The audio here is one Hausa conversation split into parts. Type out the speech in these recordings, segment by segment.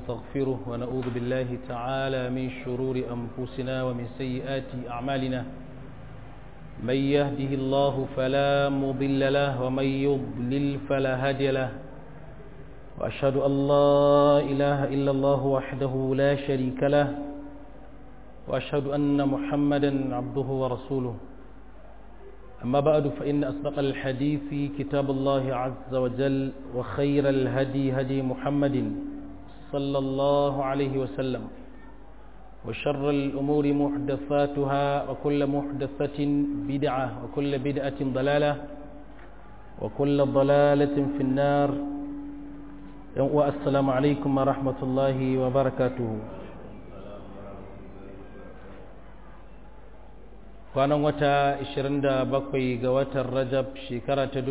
ونستغفره ونعوذ بالله تعالى من شرور أنفسنا ومن سيئات أعمالنا من يهده الله فلا مضل له ومن يضلل فلا هادي له وأشهد أن لا إله إلا الله وحده لا شريك له وأشهد أن محمدا عبده ورسوله أما بعد فإن أصدق الحديث كتاب الله عز وجل وخير الهدي هدي محمد صلى الله عليه وسلم وشر الأمور محدثاتها وكل محدثة بدعة وكل بدعة ضلالة وكل ضلالة في النار والسلام عليكم ورحمة الله وبركاته kwanan wata 27 ga watan rajab shekara ta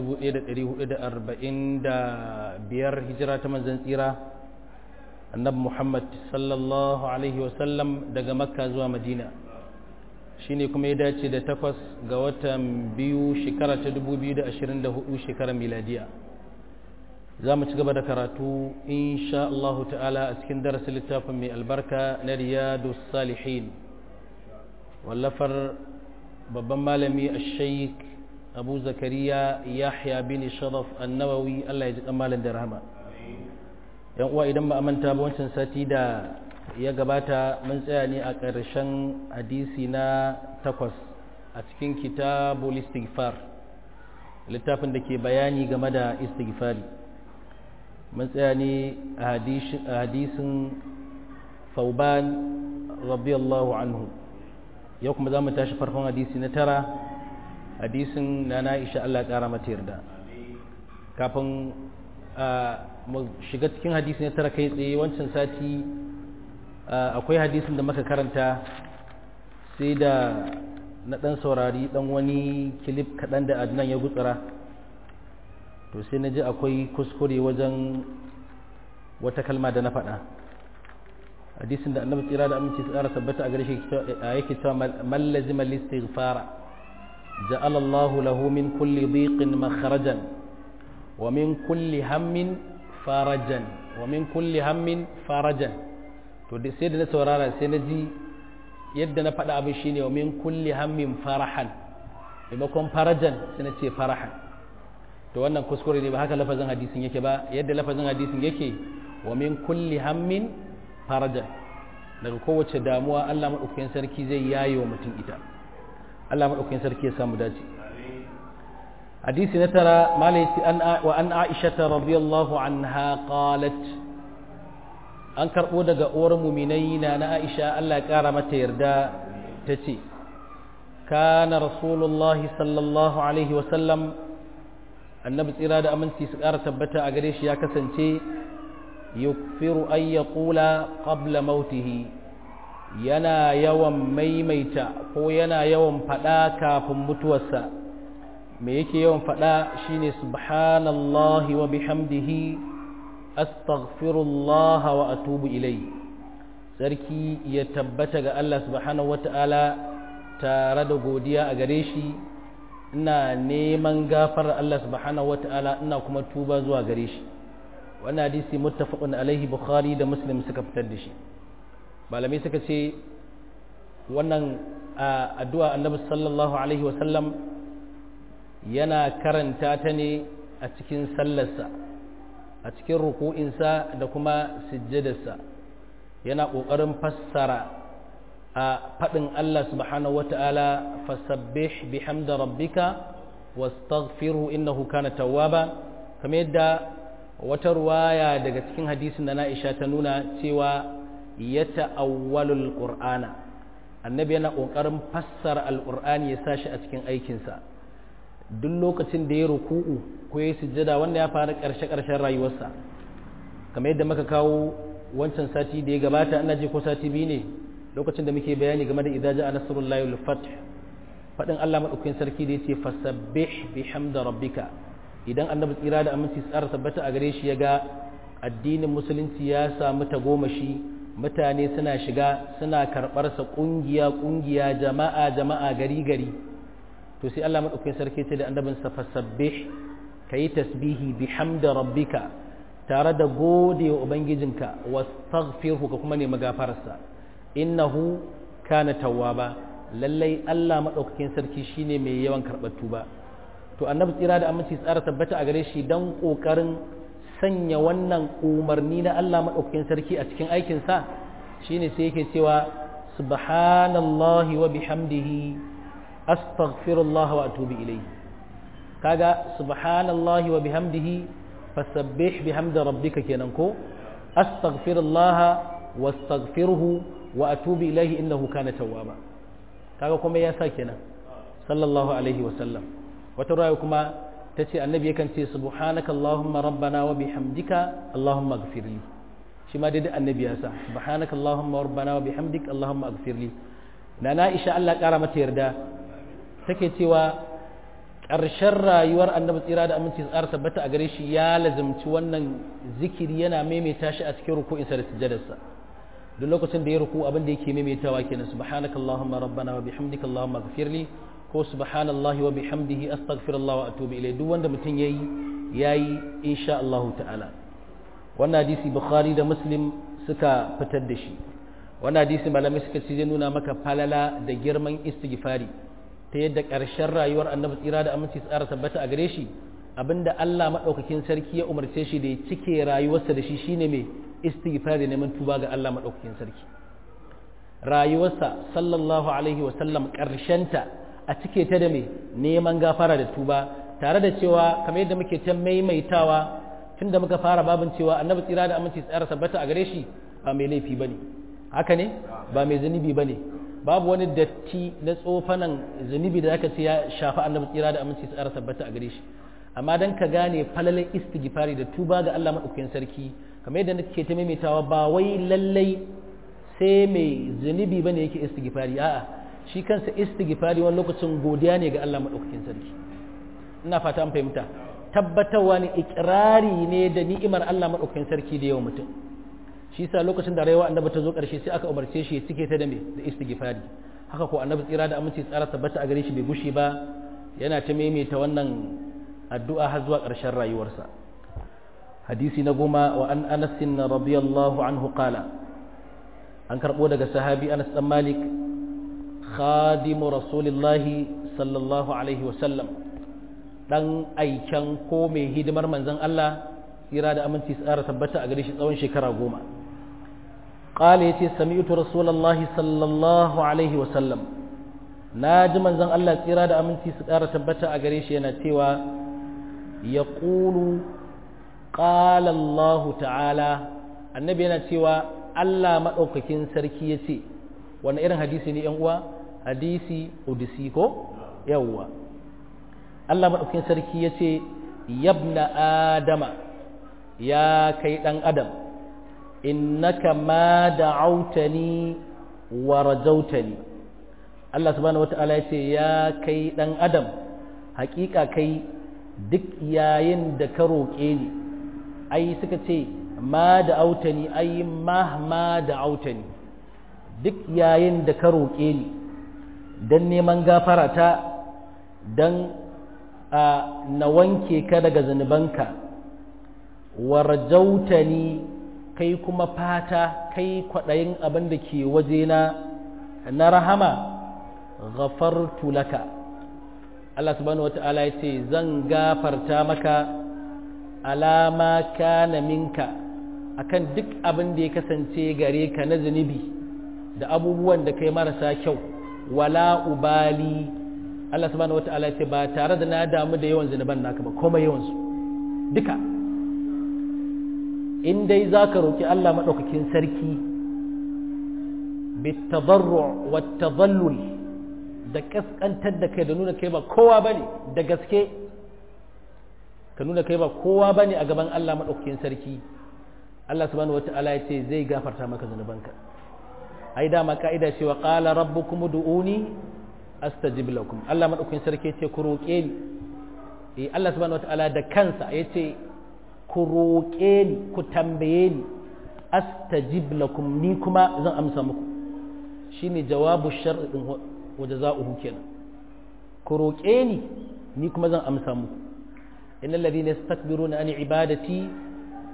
1445 hijira ta manzan tsira annabi muhammad sallallahu alaihi wasallam daga makka zuwa madina shine kuma ya dace da takwas ga watan biyu shekara ta 2024 shekarar miladiya za mu ci gaba da karatu insha Allah ta'ala a cikin darasin littafin mai albarka na riyadu salihin wallafar babban malami a shaik abu zakariya yahya bin sharaf annawawi allah ya ji kan malam da rahama yan uwa idan ba a manta ba wancan sati da ya gabata mun tsaya ne a ƙarshen hadisi na takwas a cikin kitabul istighfar littafin da ke bayani game da istighfari mun tsaya ne a hadisin fauban radiyallahu anhu yau kuma za mu tashi farkon hadisi na tara hadisin na na'isha Allah ƙara mata yarda kafin mu shiga cikin hadisi na tara kai tsaye wancan sati akwai hadisin da muka karanta sai da na ɗan saurari ɗan wani kilif kaɗan da adnan ya gutsura to sai na ji akwai kuskure wajen wata kalma da na faɗa hadisin da annabi tsira da aminci tsara tabbata a gare shi yake cewa man lazima listighfara ja'ala Allahu lahu min kulli dhiqin makhrajan wa min kulli hammin farajan wa min kulli hammin farajan to sai da na saurara sai na ji yadda na faɗa abin shine wa min kulli hammin farahan maimakon farajan sai na ce farahan to wannan kuskure ne ba haka lafazin hadisin yake ba yadda lafazin hadisin yake wa min kulli hammin farajan daga kowace damuwa Allah maɗaukakin sarki zai yaye wa mutum ita Allah maɗaukakin sarki ya samu dace hadisi na tara malaiti wa an aisha ta radiyallahu anha qalat an karɓo daga uwar muminai na na aisha Allah ya ƙara mata yarda ta ce kana rasulullah sallallahu alaihi wasallam annabi tsira da aminci su ƙara tabbata a gare shi ya kasance yukfiru an ya ƙula ƙabla mautihi yana yawan maimaita ko yana yawan faɗa kafin mutuwarsa me yake yawan faɗa shine subhanallahi wa bihamdihi astaghfirullah wa atubu ilai sarki ya tabbata ga Allah subhanahu wata'ala tare da godiya a gare shi ina neman gafar Allah subhanahu wata'ala ina kuma tuba zuwa gare shi wannan hadisi muttafaqun alaihi bukhari da muslim suka fitar da shi malamai suka ce wannan addu'a annabi sallallahu alaihi wasallam yana karanta ta ne a cikin sallarsa a cikin ruku'insa da kuma sujjadarsa yana ƙoƙarin fassara a faɗin Allah subhanahu wata'ala fasabbih bihamda rabbika wastaghfirhu innahu kana tawwaba kamar yadda wata ruwaya daga cikin hadisin da Aisha ta nuna cewa ya ta'awwalul qur'ana annabi yana kokarin fassara alqur'ani ya sashi a cikin aikinsa duk lokacin da ya ruku'u ko ya sujjada wanda ya fara karshe karshen rayuwarsa kamar yadda muka kawo wancan sati da ya gabata ina je ko sati biyu ne lokacin da muke bayani game da idza ja'a nasrullahi wal fath fadin Allah madaukakin sarki da yace fasabbih bihamda rabbika idan annabi tsira da aminci tsara tabbata a gare shi ya ga addinin musulunci ya samu tagomashi mutane suna shiga suna karɓarsa ƙungiya ƙungiya jama'a jama'a gari gari to sai Allah madaukakin sarki ce da annabin sa fasabbih kayi tasbihi bihamda rabbika tare da gode wa ubangijinka wastaghfirhu ka kuma nemi gafararsa innahu kana tawwaba lallai Allah madaukakin sarki shine mai yawan karɓar tuba to annabi tsira da aminci tsara tabbata a gare shi dan kokarin sanya wannan umarni na Allah madaukakin sarki a cikin aikin sa shine sai yake cewa subhanallahi wa bihamdihi astaghfirullah wa atubu ilayhi kaga subhanallahi wa bihamdihi fasabbih bihamdi rabbika kenan ko astaghfirullah wastaghfirhu wa atubu ilayhi innahu kana tawwaba kaga kuma ya sa kenan sallallahu alaihi wa sallam wata raya kuma tace annabi yakan ce subhanaka allahumma rabbana wa bihamdika allahumma ighfirli shi ma dai annabi ya sa subhanaka allahumma rabbana wa bihamdika allahumma ighfirli na na isha Allah kara mata yarda take cewa ƙarshen rayuwar annabi tsira da aminci tsara tabbata a gare shi ya lazimci wannan zikiri yana maimaita shi a cikin ruku'insa da sujjadarsa duk lokacin da ya ruku abin da yake maimaitawa kenan subhanaka allahumma rabbana wa bihamdika allahumma ighfirli ko subhanallahi wa bihamdihi astaghfirullah wa atubu ilayh duk wanda mutum yayi yayi insha Allah ta'ala wannan hadisi bukhari da muslim suka fitar da shi wannan hadisi malamai suka ce zai nuna maka falala da girman istighfari ta yadda ƙarshen rayuwar annabi tsira da aminci tsara tabbata a gare shi abinda Allah maɗaukakin sarki ya umarce shi da ya cike rayuwarsa da shi shine mai istighfari neman tuba ga Allah maɗaukakin sarki rayuwarsa sallallahu alaihi wasallam ƙarshenta a cike ta da mai neman gafara da tuba tare da cewa kamar yadda muke ta maimaitawa tun da muka fara babin cewa annabi tsira da aminci tsara tabbata a gare shi ba mai laifi bane haka ne ba mai zunubi bane babu wani datti na tsofanan zunubi da zaka ce ya shafi annabi tsira da aminci tsara tabbata a gare shi amma dan ka gane falalan istighfari da tuba ga Allah madaukakin sarki kamar yadda nake ta maimaitawa ba wai lallai sai mai zunubi bane yake istighfari a'a shi kansa istighfari wani lokacin godiya ne ga Allah madaukakin sarki ina fata an fahimta tabbatarwa ne ikirari ne da ni'imar Allah madaukakin sarki da yawan mutum shi sa lokacin da rayuwa annabi ta zo ƙarshe sai aka umarce shi ya cike ta da me da istighfari haka ko annabi tsira da aminci tsara tabbata a gare shi bai gushi ba yana ta maimaita wannan addu'a har zuwa ƙarshen rayuwarsa hadisi na goma wa an anas radiyallahu anhu qala an karbo daga sahabi anas dan malik khadimu rasulillahi sallallahu alaihi wa sallam dan aiken ko mai hidimar manzon Allah tsira da aminci tsara tabbata a gare shi tsawon shekara goma قال يتي سمعت رسول الله صلى الله عليه وسلم ناجي منزن الله تيرا da aminci su ƙara tabbata a gare shi yana cewa yaqulu qala Allah ta'ala annabi yana cewa Allah madaukakin sarki yace wani irin hadisi ne yan uwa hadisi udisi ko yawwa Allah madaukakin sarki yace yabna adama ya kai dan adam innaka ma da'autani wa rajautani Allah subhanahu wata'ala ya ce ya kai dan adam hakika kai duk yayin da ka roƙe ni ai suka ce ma da'autani ai ma ma da'autani duk yayin da ka roƙe ni dan neman gafara ta dan na wanke ka daga zunubanka wa rajautani kai kuma fata kai kwaɗayin abin da ke wajena na rahama ghafartu laka Allah subhanahu wata'ala ya ce zan gafarta maka alama kana minka akan duk abin da ya kasance gare ka na zunubi da abubuwan da kai marasa kyau wala ubali Allah subhanahu wata'ala ya ce ba tare da na damu da yawan zunuban naka ba komai yawansu duka in dai za ka roƙi Allah maɗaukakin sarki bitadarru wa tazallul da ƙasƙantar da kai da nuna kai ba kowa ba ne da gaske ka nuna kai ba kowa ba ne a gaban Allah maɗaukakin sarki Allah subhanahu wata'ala ya ce zai gafarta maka zunubanka ai dama ka'ida cewa qala rabbukum ud'uni astajib lakum Allah maɗaukakin sarki ya ce ku roƙe ni eh Allah subhanahu wata'ala da kansa ya ce ku roƙe ni ku tambaye ni astajib lakum ni kuma zan amsa muku shine jawabu shar'in wa jazaohu kenan ku roƙe ni ni kuma zan amsa muku innal ladina yastakbiruna an ibadati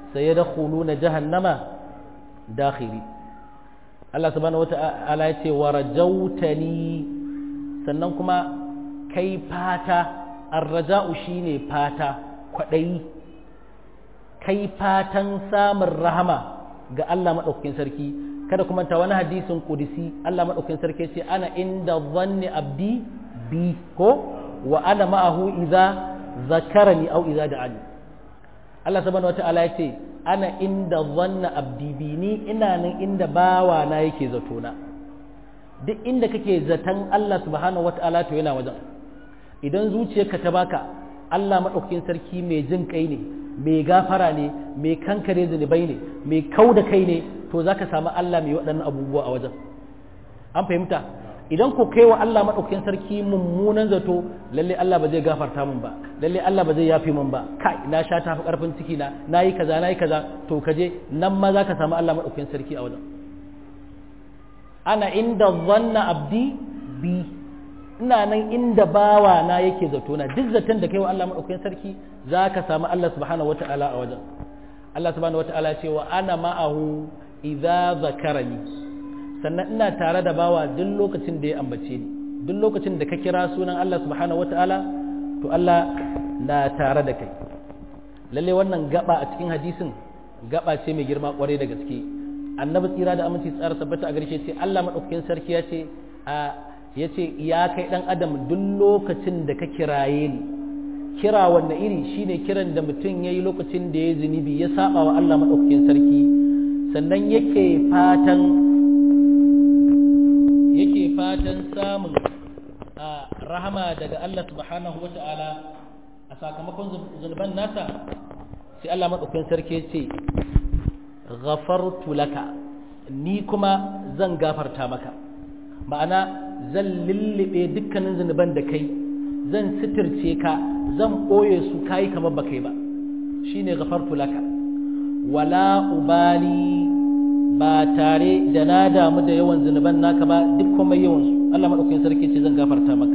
sayadkhuluna jahannama dakhiri Allah subhanahu wata'ala ya ce warajautani sannan kuma kai fata arraja'u shine fata kwadayi kai fatan samun rahama ga Allah madaukakin sarki kada kuma ta wani hadisin kudisi Allah madaukakin sarki ce ana inda dhanni abdi bi ko wa ana ma'ahu idza zakarani au idza da'ani Allah subhanahu wata'ala ya ce ana inda zanna abdi bi ni ina nan inda bawa na yake zato na duk inda kake zaton Allah subhanahu wata'ala to yana wajen idan zuciyarka ta baka Allah madaukakin sarki mai jin kai ne mai gafara ne mai kankare zunubai ne mai kau da kai ne to zaka samu Allah mai waɗannan abubuwa a wajen an fahimta idan ko kai wa Allah maɗaukakin sarki mummunan zato lalle Allah ba zai gafarta min ba lalle Allah ba zai yafi min ba kai na sha tafi karfin ciki na nayi kaza nayi kaza to kaje nan ma zaka samu Allah maɗaukakin sarki a wajen ana inda zanna abdi bi ina nan inda bawa na yake zato na duk zaton da kai wa Allah maɗaukakin sarki zaka samu Allah subhanahu wataala a wajen Allah subhanahu wataala ce wa ana ma'ahu idza zakarani sannan ina tare da bawa duk lokacin da ya ambace ni duk lokacin da ka kira sunan Allah subhanahu wataala to Allah na tare da kai lalle wannan gaba a cikin hadisin gaba ce mai girma kwarai da gaske annabi tsira da aminci tsara tabbata a garshe ce Allah madaukakin sarki ya ce a ya ce ya kai dan adam duk lokacin da ka kiraye ni kira wanne iri shine kiran da mutum ya yi lokacin da ya zunubi ya saba wa Allah madaukakin sarki sannan yake fatan yake fatan samun rahama daga Allah subhanahu wata'ala a sakamakon zunuban nasa sai Allah maɗaukakin sarki ce ghafartu laka ni kuma zan gafarta maka ma'ana zan lullube dukkanin zunuban da kai zan sitirce ka zan ɓoye su kayi kamar ba kai ba shine ghafartu laka wala ubali ba tare da na damu da yawan zunuban naka ba duk kuma yawan su Allah madaukakin sarki ce zan gafarta maka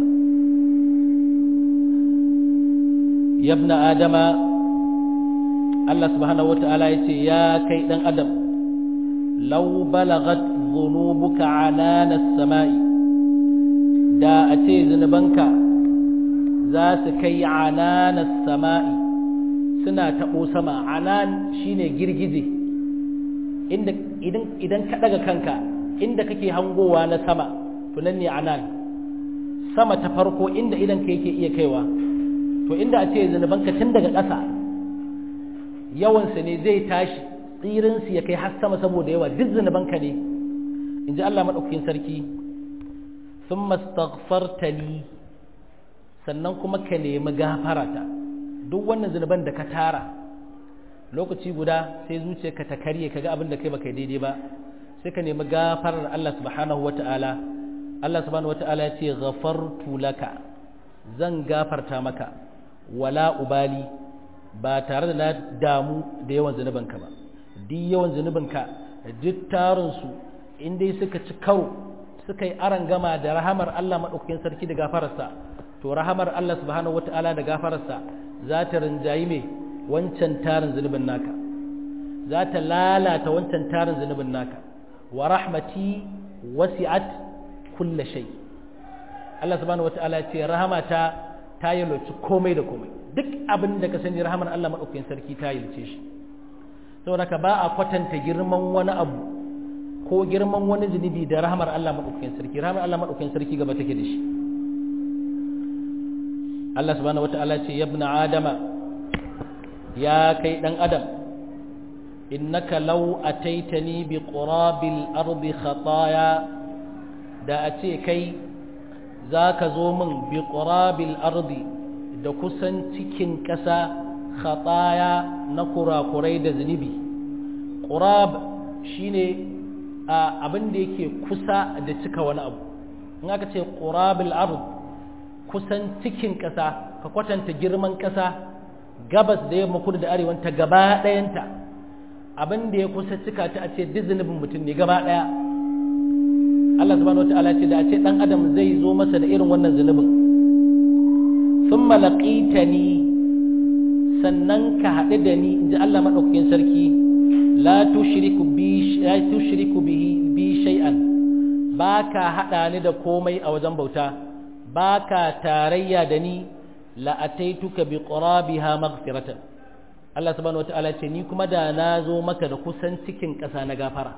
yabna adama Allah subhanahu wata'ala ya ce ya kai dan adam law balagat dhunubuka anana samai da a ce zunubanka za su kai anana samai suna taɓo sama anan shine girgije inda idan idan ka daga kanka inda kake hangowa na sama to nan ne anan sama ta farko inda idan ka yake iya kaiwa to inda a ce zunubanka tun daga ƙasa yawansa ne zai tashi tsirinsu ya kai har sama saboda yawa duk zunubanka ne in ji Allah maɗaukakin sarki sun mastaghfartani sannan kuma ka nemi gafarata duk wannan zunuban da ka tara lokaci guda sai zuciyarka ta karye kaga abin da kai baka daidai ba sai ka nemi gafarar Allah subhanahu wata'ala Allah subhanahu wata'ala ya ce ghafartu laka zan gafarta maka wala ubali ba tare da na damu da yawan zunubanka ba duk yawan zunubanka duk tarin su in dai suka ci karo suka yi aran gama da rahamar Allah madaukakin sarki da gafararsa to rahamar Allah subhanahu wata'ala da gafararsa za ta rinjayi mai wancan tarin zunubin naka za ta lalata wancan tarin zunubin naka wa rahmati wasi'at kulla shay Allah subhanahu wata'ala ya ce rahamata ta yalwaci komai da komai duk abin da ka sani rahamar Allah madaukakin sarki ta yalce shi saboda ka ba a kwatanta girman wani abu ko girman wani zunubi da rahamar Allah madaukakin sarki rahamar Allah madaukakin sarki gaba take da shi Allah subhanahu wata'ala ce yabna adama ya kai ɗan adam innaka law ataitani bi qurabil ardi khataya da a ce kai zaka zo min bi qurabil ardi da kusan cikin ƙasa khataya na kurakurai da zunubi qurab shine abin da yake kusa da cika wani abu in aka ce qurabil ard kusan cikin ƙasa ka kwatanta girman ƙasa gabas da yamma kudu da arewanta gaba ɗayanta abin da ya kusa cika ta a ce duk zunubin mutum ne gaba ɗaya Allah subhanahu wa ta'ala ce da a ce ɗan adam zai zo masa da irin wannan zunubin sun malaƙita ni sannan ka haɗu da ni in ji Allah maɗaukakin sarki la tushriku bi la tushriku bihi bi shay'an ba ka haɗa ni da komai a wajen bauta ba ka tarayya da ni la ataituka bi qurabiha maghfiratan Allah subhanahu wataala ce ni kuma da na zo maka da kusan cikin ƙasa na gafara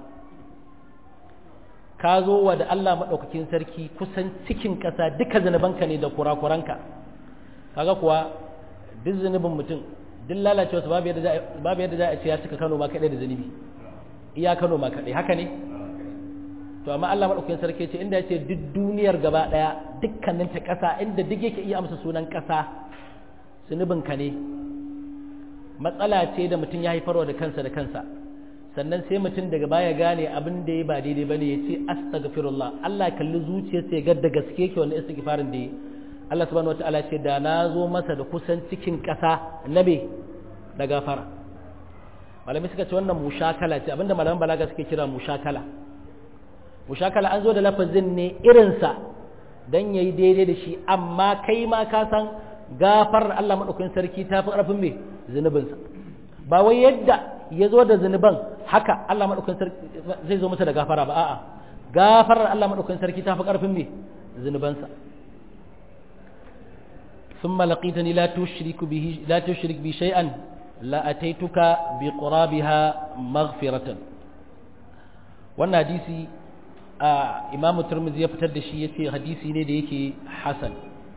ka zo wa da Allah maɗaukakin sarki kusan cikin ƙasa duka zunubanka ne da kurakuranka kaga kuwa duk zunubin mutum duk lalacewa su babu yadda za a ce ya cika Kano ma kaɗai da zunubi iya Kano ma kaɗai haka ne to amma Allah maɗaukakin sarki ce inda ya ce duk duniyar gaba ɗaya dukkanin ta ƙasa inda duk yake iya amsa sunan ƙasa zunubinka ne matsala ce da mutum ya haifarwa da kansa da kansa sannan sai mutum daga baya gane abin da ya ba daidai bane ya ce astaghfirullah Allah kalli zuciyarsa ya ga da gaske ke wannan istighfarin da yi Allah subhanahu wataala ce da na zo masa da kusan cikin ƙasa na me da gafara malamai suka ce wannan mushakala ce abinda malaman balaga suke kira mushakala mushakala an zo da lafazin ne irinsa dan yayi daidai da shi amma kai ma ka san gafar Allah madaukakin sarki ta fi ƙarfin me zunubinsa ba wai yadda ya zo da zunuban haka Allah maɗaukakin sarki zai zo masa da gafara ba a'a gafarar Allah maɗaukakin sarki ta fi ƙarfin me zunubansa ثم لقيتني لا تشرك به لا تشرك بي شيئا لا أتيتك بقرابها مغفرة wannan hadisi a imamu turmizi ya fitar da shi ya ce hadisi ne da yake hasan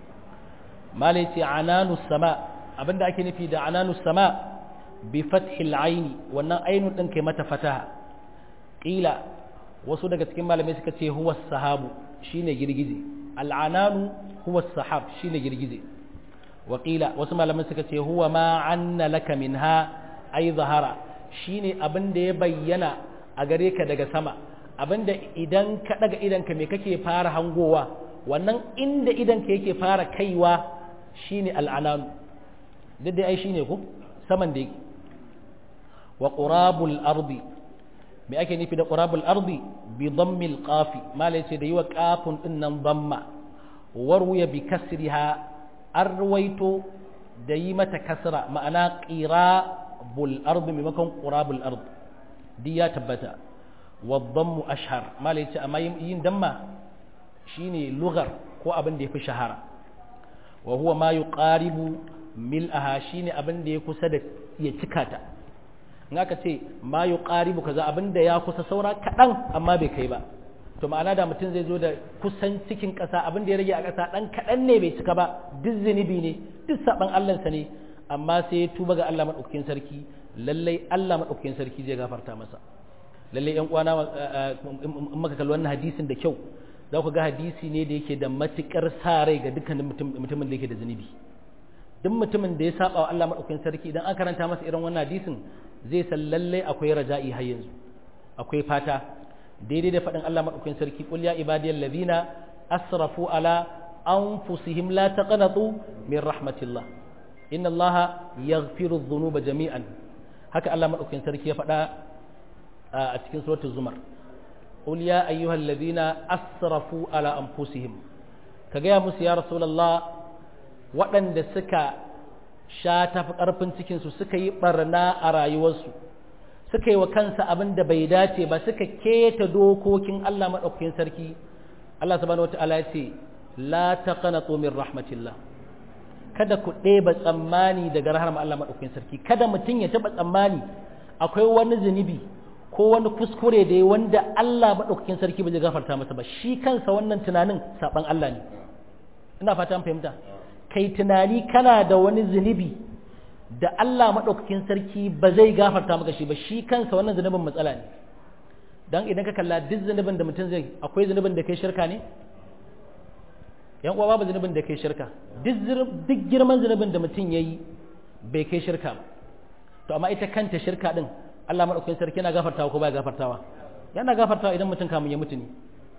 malai ce ananu sama abinda ake nufi da ananu sama bi fathil aini wannan ainun din kai mata fataha qila wasu daga cikin malamai suka ce huwa sahabu shine girgije al'ananu huwa sahab shine girgije wa qila wasu malamai suka ce huwa ma anna laka minha ay zahara shine abin da ya bayyana a gare ka daga sama abinda idan ka daga idanka me kake fara hangowa wannan inda idanka yake fara kaiwa shine al'ananu duk dai ai shine ko saman da yake wa qurabul ardi me ake nufi da qurabul ardi bi dhammil qafi malai ce da yiwa qafun din nan dhamma warwiya bi kasriha arwaito da yi mata kasra ma'ana qirabul ardi maimakon qurabul ardi di ya tabbata wa dhammu ashhar malai ce amma yin damma shine lugar ko abin da yafi shahara wa huwa ma yuqaribu mil'aha shine abin da ya kusa da ya cika ta in aka ce ma yuqaribu kaza abin da ya kusa saura kaɗan amma bai kai ba to ma'ana da mutum zai zo da kusan cikin ƙasa abin da ya rage a ƙasa ɗan kaɗan ne bai cika ba duk zunubi ne duk saɓan Allahnsa ne amma sai ya tuba ga Allah maɗaukakin sarki lallai Allah maɗaukakin sarki zai gafarta masa lallai ƴan uwana in maka kalli wannan hadisin da kyau za ku ga hadisi ne da yake da matuƙar sa rai ga dukkanin mutumin da yake da zunubi duk mutumin da ya saba wa Allah maɗaukakin sarki idan an karanta masa irin wannan hadisin zai san lallai akwai raja'i har yanzu akwai fata daidai da faɗin Allah maɗaukakin sarki qul ya ibadiyal ladina asrafu ala anfusihim la taqnatu min rahmatillah inna Allah yaghfiru dhunuba jami'an haka Allah maɗaukakin sarki ya faɗa a cikin suratul zumar qul ya ayyuhal ladina asrafu ala anfusihim ka gaya musu ya rasulullah waɗanda suka sha tafi ƙarfin cikinsu suka yi ɓarna a rayuwarsu suka yi wa kansa abin da bai dace ba suka keta dokokin Allah maɗaukakin sarki Allah subhanahu wata'ala ya ce la taqnatu min rahmatillah kada ku ɗeba tsammani daga rahmar Allah maɗaukakin sarki kada mutum ya taɓa tsammani akwai wani zunubi ko wani kuskure da wanda Allah maɗaukakin sarki ba zai gafarta masa ba shi kansa wannan tunanin saɓan Allah ne ina fata an fahimta kai tunani kana da wani zunubi da Allah maɗaukakin sarki ba zai gafarta maka shi ba shi kansa wannan zunubin matsala ne don idan ka kalla duk zunubin da mutum zai akwai zunubin da kai shirka ne yan uwa babu zunubin da kai shirka duk girman zunubin da mutum ya yi bai kai shirka ba to amma ita kanta shirka din Allah maɗaukakin sarki yana gafartawa ko baya gafartawa yana gafartawa idan mutum kamun ya mutu ne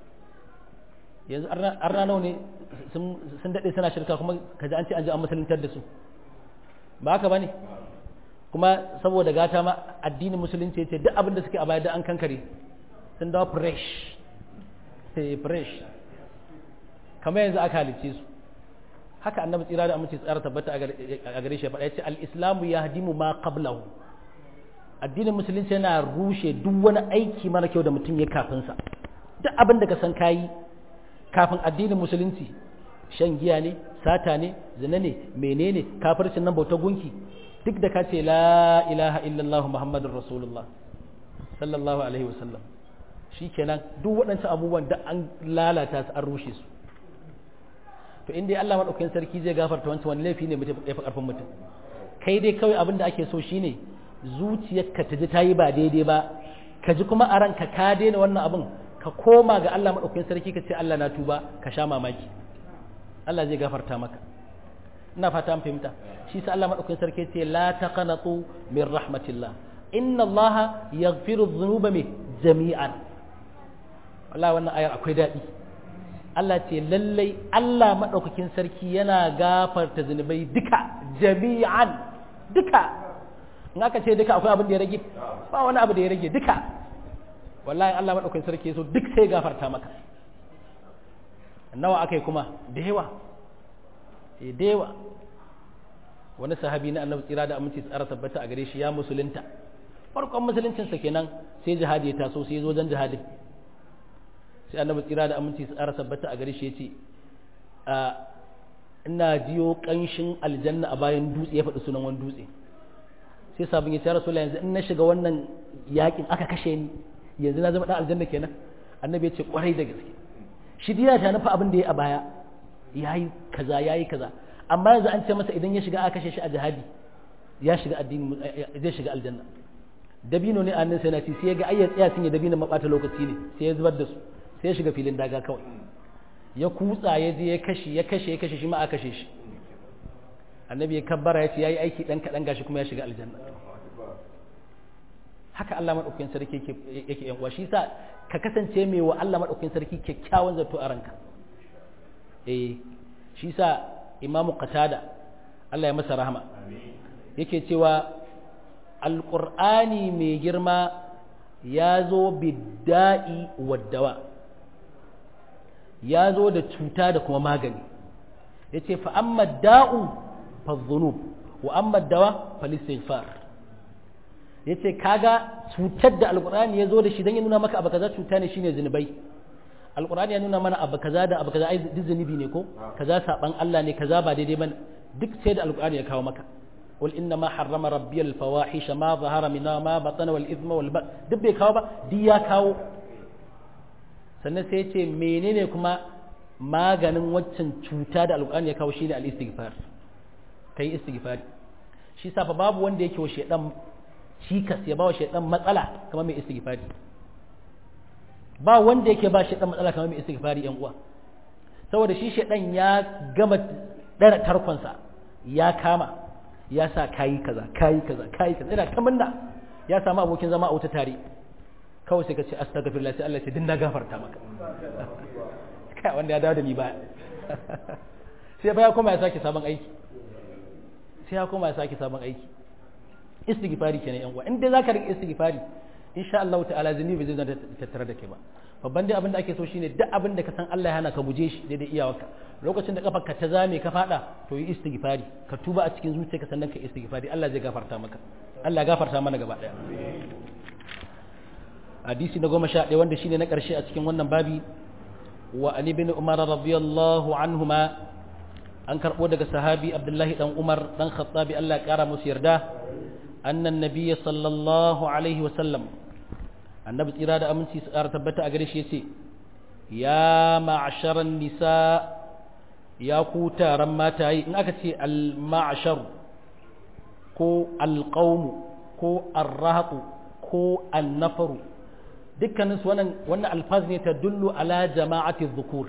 yanzu an nawa ne sun daɗe suna shirka kuma ka ji an ce an ji an musuluntar da su ba haka ba ne kuma saboda gata ma addinin musulunci ce duk abin da suke a baya da an kankare sun dawo fresh fresh kamar yanzu aka halicce su haka annabi tsira da amince tsara tabbata a gare shi faɗa ya ce al-islamu yahdimu ma qablahu addinin musulunci yana rushe duk wani aiki mara kyau da mutum ya kafin sa duk abin da ka san kayi kafin addinin musulunci shan giya ne sata ne zina ne menene kafircin nan bauta gunki duk da ka ce la ilaha illallah muhammadur rasulullah sallallahu alaihi wasallam shikenan duk waɗancan abubuwan da an lalata su an rushe su to in dai Allah madaukakin sarki zai gafarta wancan wani laifi ne mutum ya fi karfin mutum kai dai kawai abin da ake so shine zuciyarka ta ji ta yi ba daidai ba ka ji kuma a ranka ka daina wannan abin ka koma ga Allah madaukakin sarki ka ce Allah na tuba ka sha mamaki Allah zai gafarta maka ina fata an fahimta shi sa Allah madaukakin sarki ce la taqanatu min rahmatillah inna Allah yaghfiru dhunuba jami'an wallahi wannan ayar akwai daɗi Allah ce lallai Allah maɗaukakin sarki yana gafarta zunubai duka jami'an duka in aka ce duka akwai abin da ya rage ba wani abu da ya rage duka wallahi Allah maɗaukakin sarki so duk sai gafarta maka nawa aka yi kuma da yawa e da yawa wani sahabi na annabi tsira da aminci tsara tabbata a gare shi ya musulunta farkon musuluncinsa kenan sai jihadi ya taso sai ya zo wajen jihadin sai annabi tsira da aminci su tsara tabbata a gare shi ya ce ina jiyo kanshin aljanna a bayan dutse ya faɗi sunan wani dutse sai sabon ya ce rasu yanzu in na shiga wannan yakin aka kashe ni yanzu na zama ɗan aljanna kenan annabi ya ce kwarai da gaske shi dina ta nufa abin da ya a baya ya yi kaza ya yi kaza amma yanzu an ce masa idan ya shiga aka kashe shi a jihadi ya shiga addini zai shiga aljanna dabino ne a nan sai na ci sai ya ga ayyar tsaya sun yi dabino mabata lokaci ne sai ya zubar da su sai ya shiga filin daga kawai ya kutsa ya je ya kashe ya kashe ya kashe shi ma a kashe shi annabi ya kabbara ya ce yayi aiki dan kadan gashi kuma ya shiga aljanna haka Allah madaukakin sarki yake yake yan uwa shi yasa ka kasance mai wa Allah madaukakin sarki kyakkyawan zato a ranka eh shi yasa Imam Qatada Allah ya masa rahama yake cewa alqur'ani mai girma ya zo bidda'i waddawa ya zo da cuta da kuma magani ya ce fa'amma da'u fa zunub wa amma dawa fa listighfar ya ce kaga cutar da alkur'ani ya zo da shi don ya nuna maka abu kaza cuta ne shine zunubai alkur'ani ya nuna mana abu kaza da abu kaza ai duk zunubi ne ko kaza saban Allah ne kaza ba daidai bane duk sai da alkur'ani ya kawo maka قل إنما حرم ربي الفواحش ما ظهر منها ما بطن والإثم والبغي duk bai kawo ba duk ya kawo sannan sai ce menene kuma maganin waccan cuta da alƙur'ani ya kawo shine al-istighfar kai istighfari shi sa fa babu wanda yake wa shedan cikas ya ba wa shedan matsala kamar mai istighfari ba wanda yake ba shedan matsala kamar mai istighfari yan uwa saboda shi shedan ya gama dara tarkonsa ya kama ya sa kayi kaza kayi kaza kayi kaza ina ta munna ya samu abokin zama a wuta tare kawai sai ka ce astaghfirullah sai Allah ya dinna gafarta maka kai wanda ya dawo da ni ba sai fa ya koma ya sake sabon aiki sai ya koma ya sake sabon aiki istighfari kenan yan uwa in dai zaka rike istighfari insha Allah ta'ala zunubi zai zanta tattare da kai ba babban dai abin da ake so shine duk abin da ka san Allah ya hana ka guje shi daidai iyawarka lokacin da kafarka ta zame ka fada to yi istighfari ka tuba a cikin zuciyarka sannan ka istighfari Allah zai gafarta maka Allah gafarta mana gaba daya hadisi na goma sha ɗaya wanda shine na ƙarshe a cikin wannan babi wa an ibn umar radiyallahu anhuma an karɓo daga sahabi abdullahi dan umar dan khattabi Allah ya ƙara musu yarda annan nabiyya sallallahu alaihi wa sallam annabi tsira da aminci su ƙara tabbata a gare shi yace ya ma'asharan nisa ya ku taron mataye in aka ce al-ma'ashar ko al-qawm ko ar-rahq ko an-nafaru dukkanin su wannan wannan alfaz ne ta dullu ala jama'ati dhukur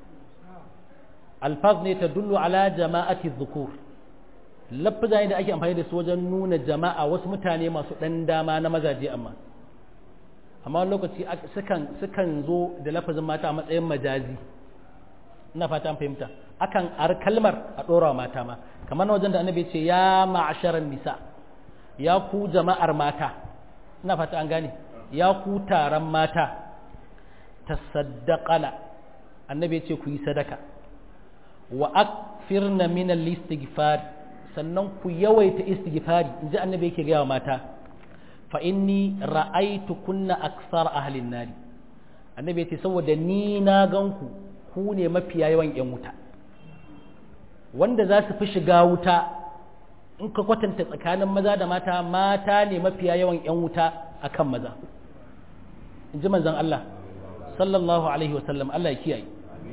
alfaz ne ta dullu ala jama'ati dhukur lafza ne da ake amfani da su wajen nuna jama'a wasu mutane masu dan dama na mazaje amma amma wani lokaci sukan sukan zo da lafazin mata a matsayin majazi ina fata an fahimta akan ar kalmar a ɗora mata ma kamar wajen da annabi ce ya ma'asharan nisa ya ku jama'ar mata ina fata an gane ya ku taron mata tasaddaqana annabi ce ku yi sadaka wa akfirna min al-istighfar sannan ku yawaita istighfari inji annabi yake ga mata fa inni ra'aytu kunna aksar ahlin nar annabi yace saboda ni na ganku ku ne mafiya yawan yan wuta wanda za su fi shiga wuta in ka kwatanta tsakanin maza da mata mata ne mafiya yawan yan wuta akan maza inji manzon Allah sallallahu alaihi wasallam Allah ya kiyaye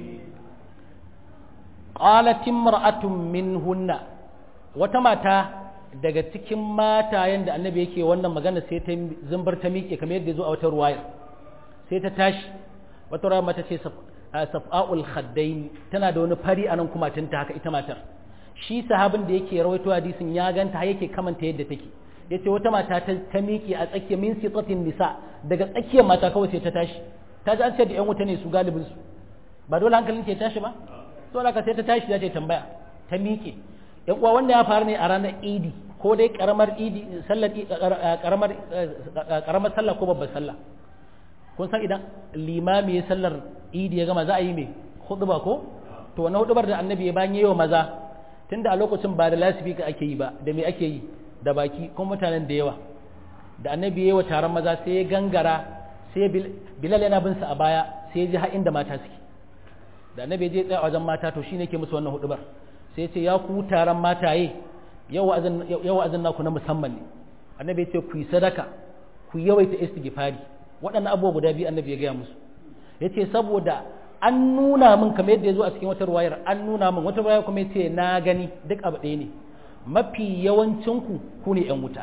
qalat imra'atun minhunna wata mata daga cikin matayen da annabi yake wannan magana sai ta zumbar ta miƙe kamar yadda zo a wata ruwaya sai ta tashi wata ruwaya mata ce saf'aul khaddaini tana da wani fari anan kuma tunta haka ita matar shi sahabin da yake rawaito hadisin ya ganta har yake kamanta yadda take yace wata mata ta miƙe a tsakiyar min sitatin nisa daga tsakiyar mata kawai sai ta tashi ta ji an ce da yan wuta ne su galibin su ba dole hankalin ke tashi ba to ka sai ta tashi za ta tambaya ta miƙe yan uwa wanda ya faru ne a ranar idi ko dai karamar idi sallar karamar karamar sallah ko babbar sallah kun san idan limami ya sallar idi ya gama za a yi mai huduba ko to wannan hudubar da annabi ya bayan yayi maza tunda a lokacin ba da lasifika ake yi ba da me ake yi da baki kuma mutanen da yawa da annabi yayi wa taron maza sai ya gangara sai bilal yana bin sa a baya sai ya ji har inda mata suke da annabi ya je tsaya wajen mata to shine ke musu wannan hudubar sai ce ya ku taron mataye yau wa'azin naku na musamman ne annabi ce ku yi sadaka ku yawaita istighfari waɗannan abubuwa guda biyu annabi ya gaya musu ya ce saboda an nuna min kamar yadda ya zo a cikin wata ruwayar an nuna min wata ruwayar kuma ya ce na gani duk abu ɗaya ne mafi yawancinku ku ne 'yan wuta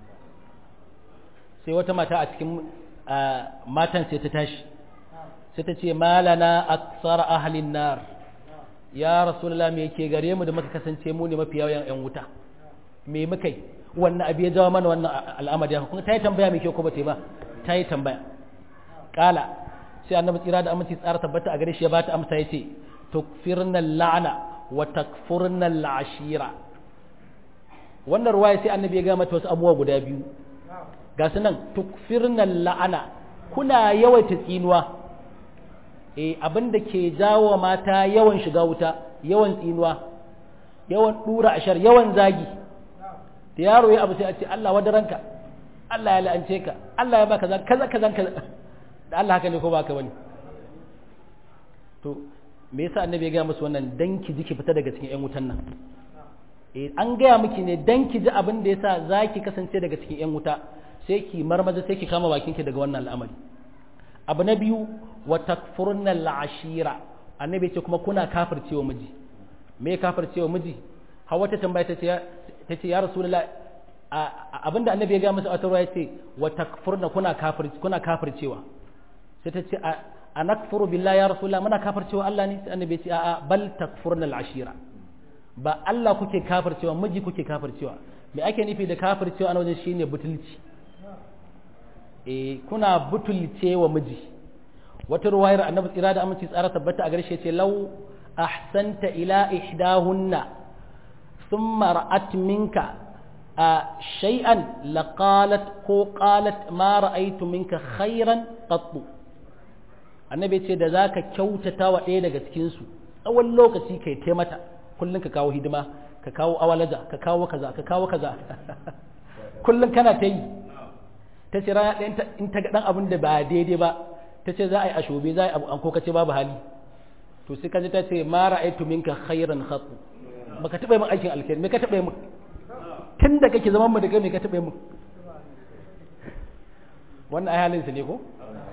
sai wata mata a cikin matan sai ta tashi sai ta ce malana aksara ahalin nar ya rasulullah me yake gare mu da muka kasance mu ne mafi yawan yan wuta me muka yi wannan abu ya jawo mana wannan al'amari haka kuma ta yi tambaya mai kyau ko ba ta yi ba ta yi tambaya kala sai annabi tsira da aminci tsara tabbata a gare shi ya ba ta amsa ya ce tukfirna la'ana wa takfurna al'ashira wannan ruwaya sai annabi ya ga mata wasu abubuwa guda biyu ga su nan tukfirna la'ana kuna yawaita tsinuwa e abin da ke jawo mata yawan shiga wuta yawan tsinuwa yawan dura ashar yawan zagi da yaro ya abu sai a ce Allah wadaranka Allah ya la'ance ka Allah ya baka kaza kaza kaza da Allah haka ne ko baka bane to me yasa annabi ya ga musu wannan dan ki ji ki fita daga cikin ƴan wutan nan eh an gaya miki ne dan ki ji abin da yasa zaki kasance daga cikin ƴan wuta sai ki marmaza sai ki kama bakin ki daga wannan al'amari abu na biyu wa takfurna al'ashira annabi ce kuma kuna kafircewa miji me kafircewa miji hawa ta tambaya ta ce ta ce ya rasulullah abinda annabi ya ga masa a tarwa ya ce wa takfurna kuna kafir kuna kafircewa sai ta ce a nakfuru billahi ya rasulullah muna kafircewa Allah ne sai annabi ya ce a'a bal takfurna al'ashira ba Allah kuke kafircewa miji kuke kafircewa me ake nufi da kafircewa a wajen shine butulci eh kuna butulce wa miji wata ruwayar annabi tsira da aminci tsara tabbata a garshe ce lau ahsanta ila ihdahunna thumma ra'at minka a shay'an laqalat ko qalat ma ra'aytu minka khairan qattu annabi ce da zaka kyautata wa ɗaya daga cikin su tsawon lokaci kai tai mata kullun ka kawo hidima ka kawo awalaja ka kawo kaza ka kawo kaza kullun kana ta yi ta ce rana ɗaya in ta ga ɗan abin da ba daidai ba ta ce za a yi ashobe za a yi abu an ko kace babu hali to sai kaji ta ce ma ra'aytu minka khairan khatu baka taɓa min aikin alkhairi me ka taɓa min tun da kake zaman mu da kai me ka taɓa min wannan ai halin sa ne ko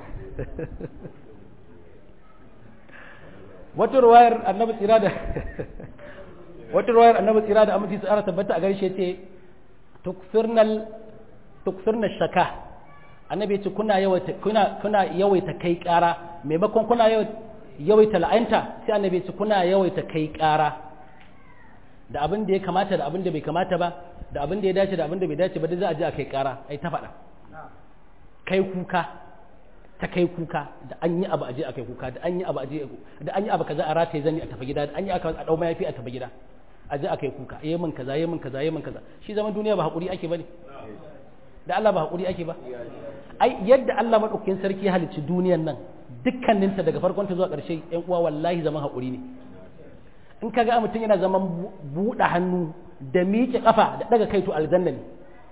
wata ruwayar annabi tsira da wata ruwayar annabi tsira da aminci tsara tabbata a garshe ce tukfirnal tukfirna shaka annabi ya ce kuna yawaita kuna kuna yawaita kai ƙara maimakon kuna yawaita la'anta sai annabi ya ce kuna yawaita kai ƙara da abin da ya kamata da abin da bai kamata ba da abin da ya dace da abin da bai dace ba duk za a je a kai ƙara ai ta faɗa kai kuka ta kai kuka da an yi abu aje a kai kuka da an yi abu aje da an yi abu kaza a rataye zani a tafi gida da an yi aka a dau mayafi a tafi gida aje a kai kuka yayi min kaza yayi min kaza yayi min kaza shi zaman duniya ba hakuri ake bane da Allah ba hakuri ake ba ai yadda Allah madaukakin sarki ya halicci duniyan nan dukkaninta daga farkon ta zuwa ƙarshe ƴan uwa wallahi zaman hakuri ne in ka ga mutum yana zaman buɗe hannu da miƙe ƙafa da ɗaga kai to aljanna ne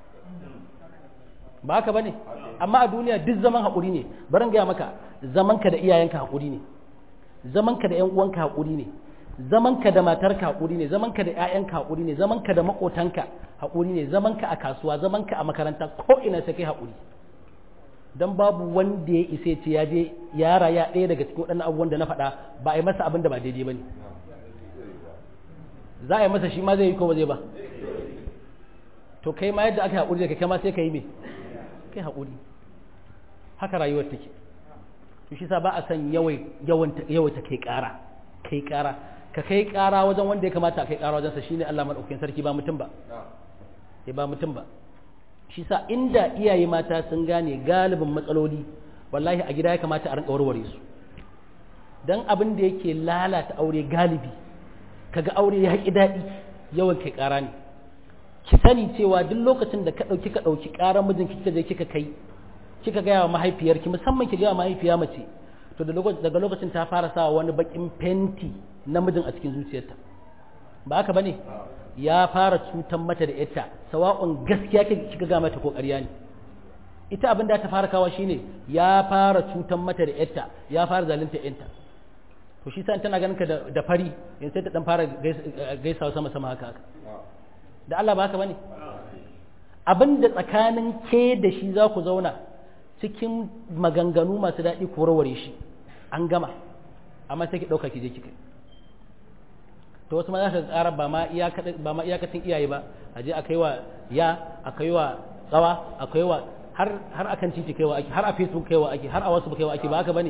ba haka ba ne amma a duniya duk zaman haƙuri ne barin gaya maka zamanka da iyayenka haƙuri ne zamanka da ƴan uwanka haƙuri ne zamanka da matarka haƙuri ne zamanka da ƴaƴanka haƙuri ne zamanka da maƙotanka haƙuri ne zamanka a kasuwa zamanka a makaranta ko ina sai kai haƙuri dan babu wanda ya isa ce ya je ya raya ɗaya daga cikin waɗannan abubuwan da na faɗa ba a yi masa abin da ba daidai ba ne za a yi masa shi ma zai yi ko ba zai ba to kai ma yadda aka haƙuri da kai ma sai ka yi me kai haƙuri haka rayuwar take to shi sa ba a san yawaita kai ƙara kai ƙara ka kai ƙara wajen wanda ya kamata a kai ƙara wajensa shine Allah madaukakin sarki ba mutum ba ya ba mutum ba shi sa inda iyaye mata sun gane galibin matsaloli wallahi a gida ya kamata a rinka warware su dan abin da yake lalata aure galibi kaga aure ya haƙi daɗi yawan kai ƙara ne ki sani cewa duk lokacin da ka ɗauki ka ɗauki ƙarar mijin kika je kika kai kika gaya wa mahaifiyarki musamman ki gaya wa mahaifiya mace to daga lokacin ta fara sa wani bakin fenti namijin a cikin zuciyarta ba haka bane ya fara cutan mata da ita sawa'un gaskiya kika ga mata ko ƙarya ne ita abin da ta fara kawa shine ya fara cutan mata da ita ya fara zalunta yanta to shi sa tana ganin ka da fari in sai ta dan fara gaisawa sama sama haka haka da Allah ba haka bane abin da tsakanin ke da shi za ku zauna cikin maganganu masu daɗi ku warware shi an gama amma sai ki ɗauka ki je kika to wasu ma za ka ƙara ba ma iyakacin iyaye ba a je a kai wa ya a kai wa tsawa a kai wa har har akan titi kaiwa ake har a facebook kaiwa ake har a wasu kaiwa ake ba haka bane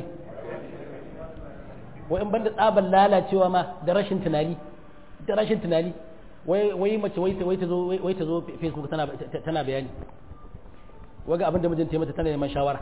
wai in banda tsaban lalacewa ma da rashin tunani da rashin tunani wai wai mace wai wai ta zo wai ta zo facebook tana tana bayani waga abin da mijinta ya mata tana neman shawara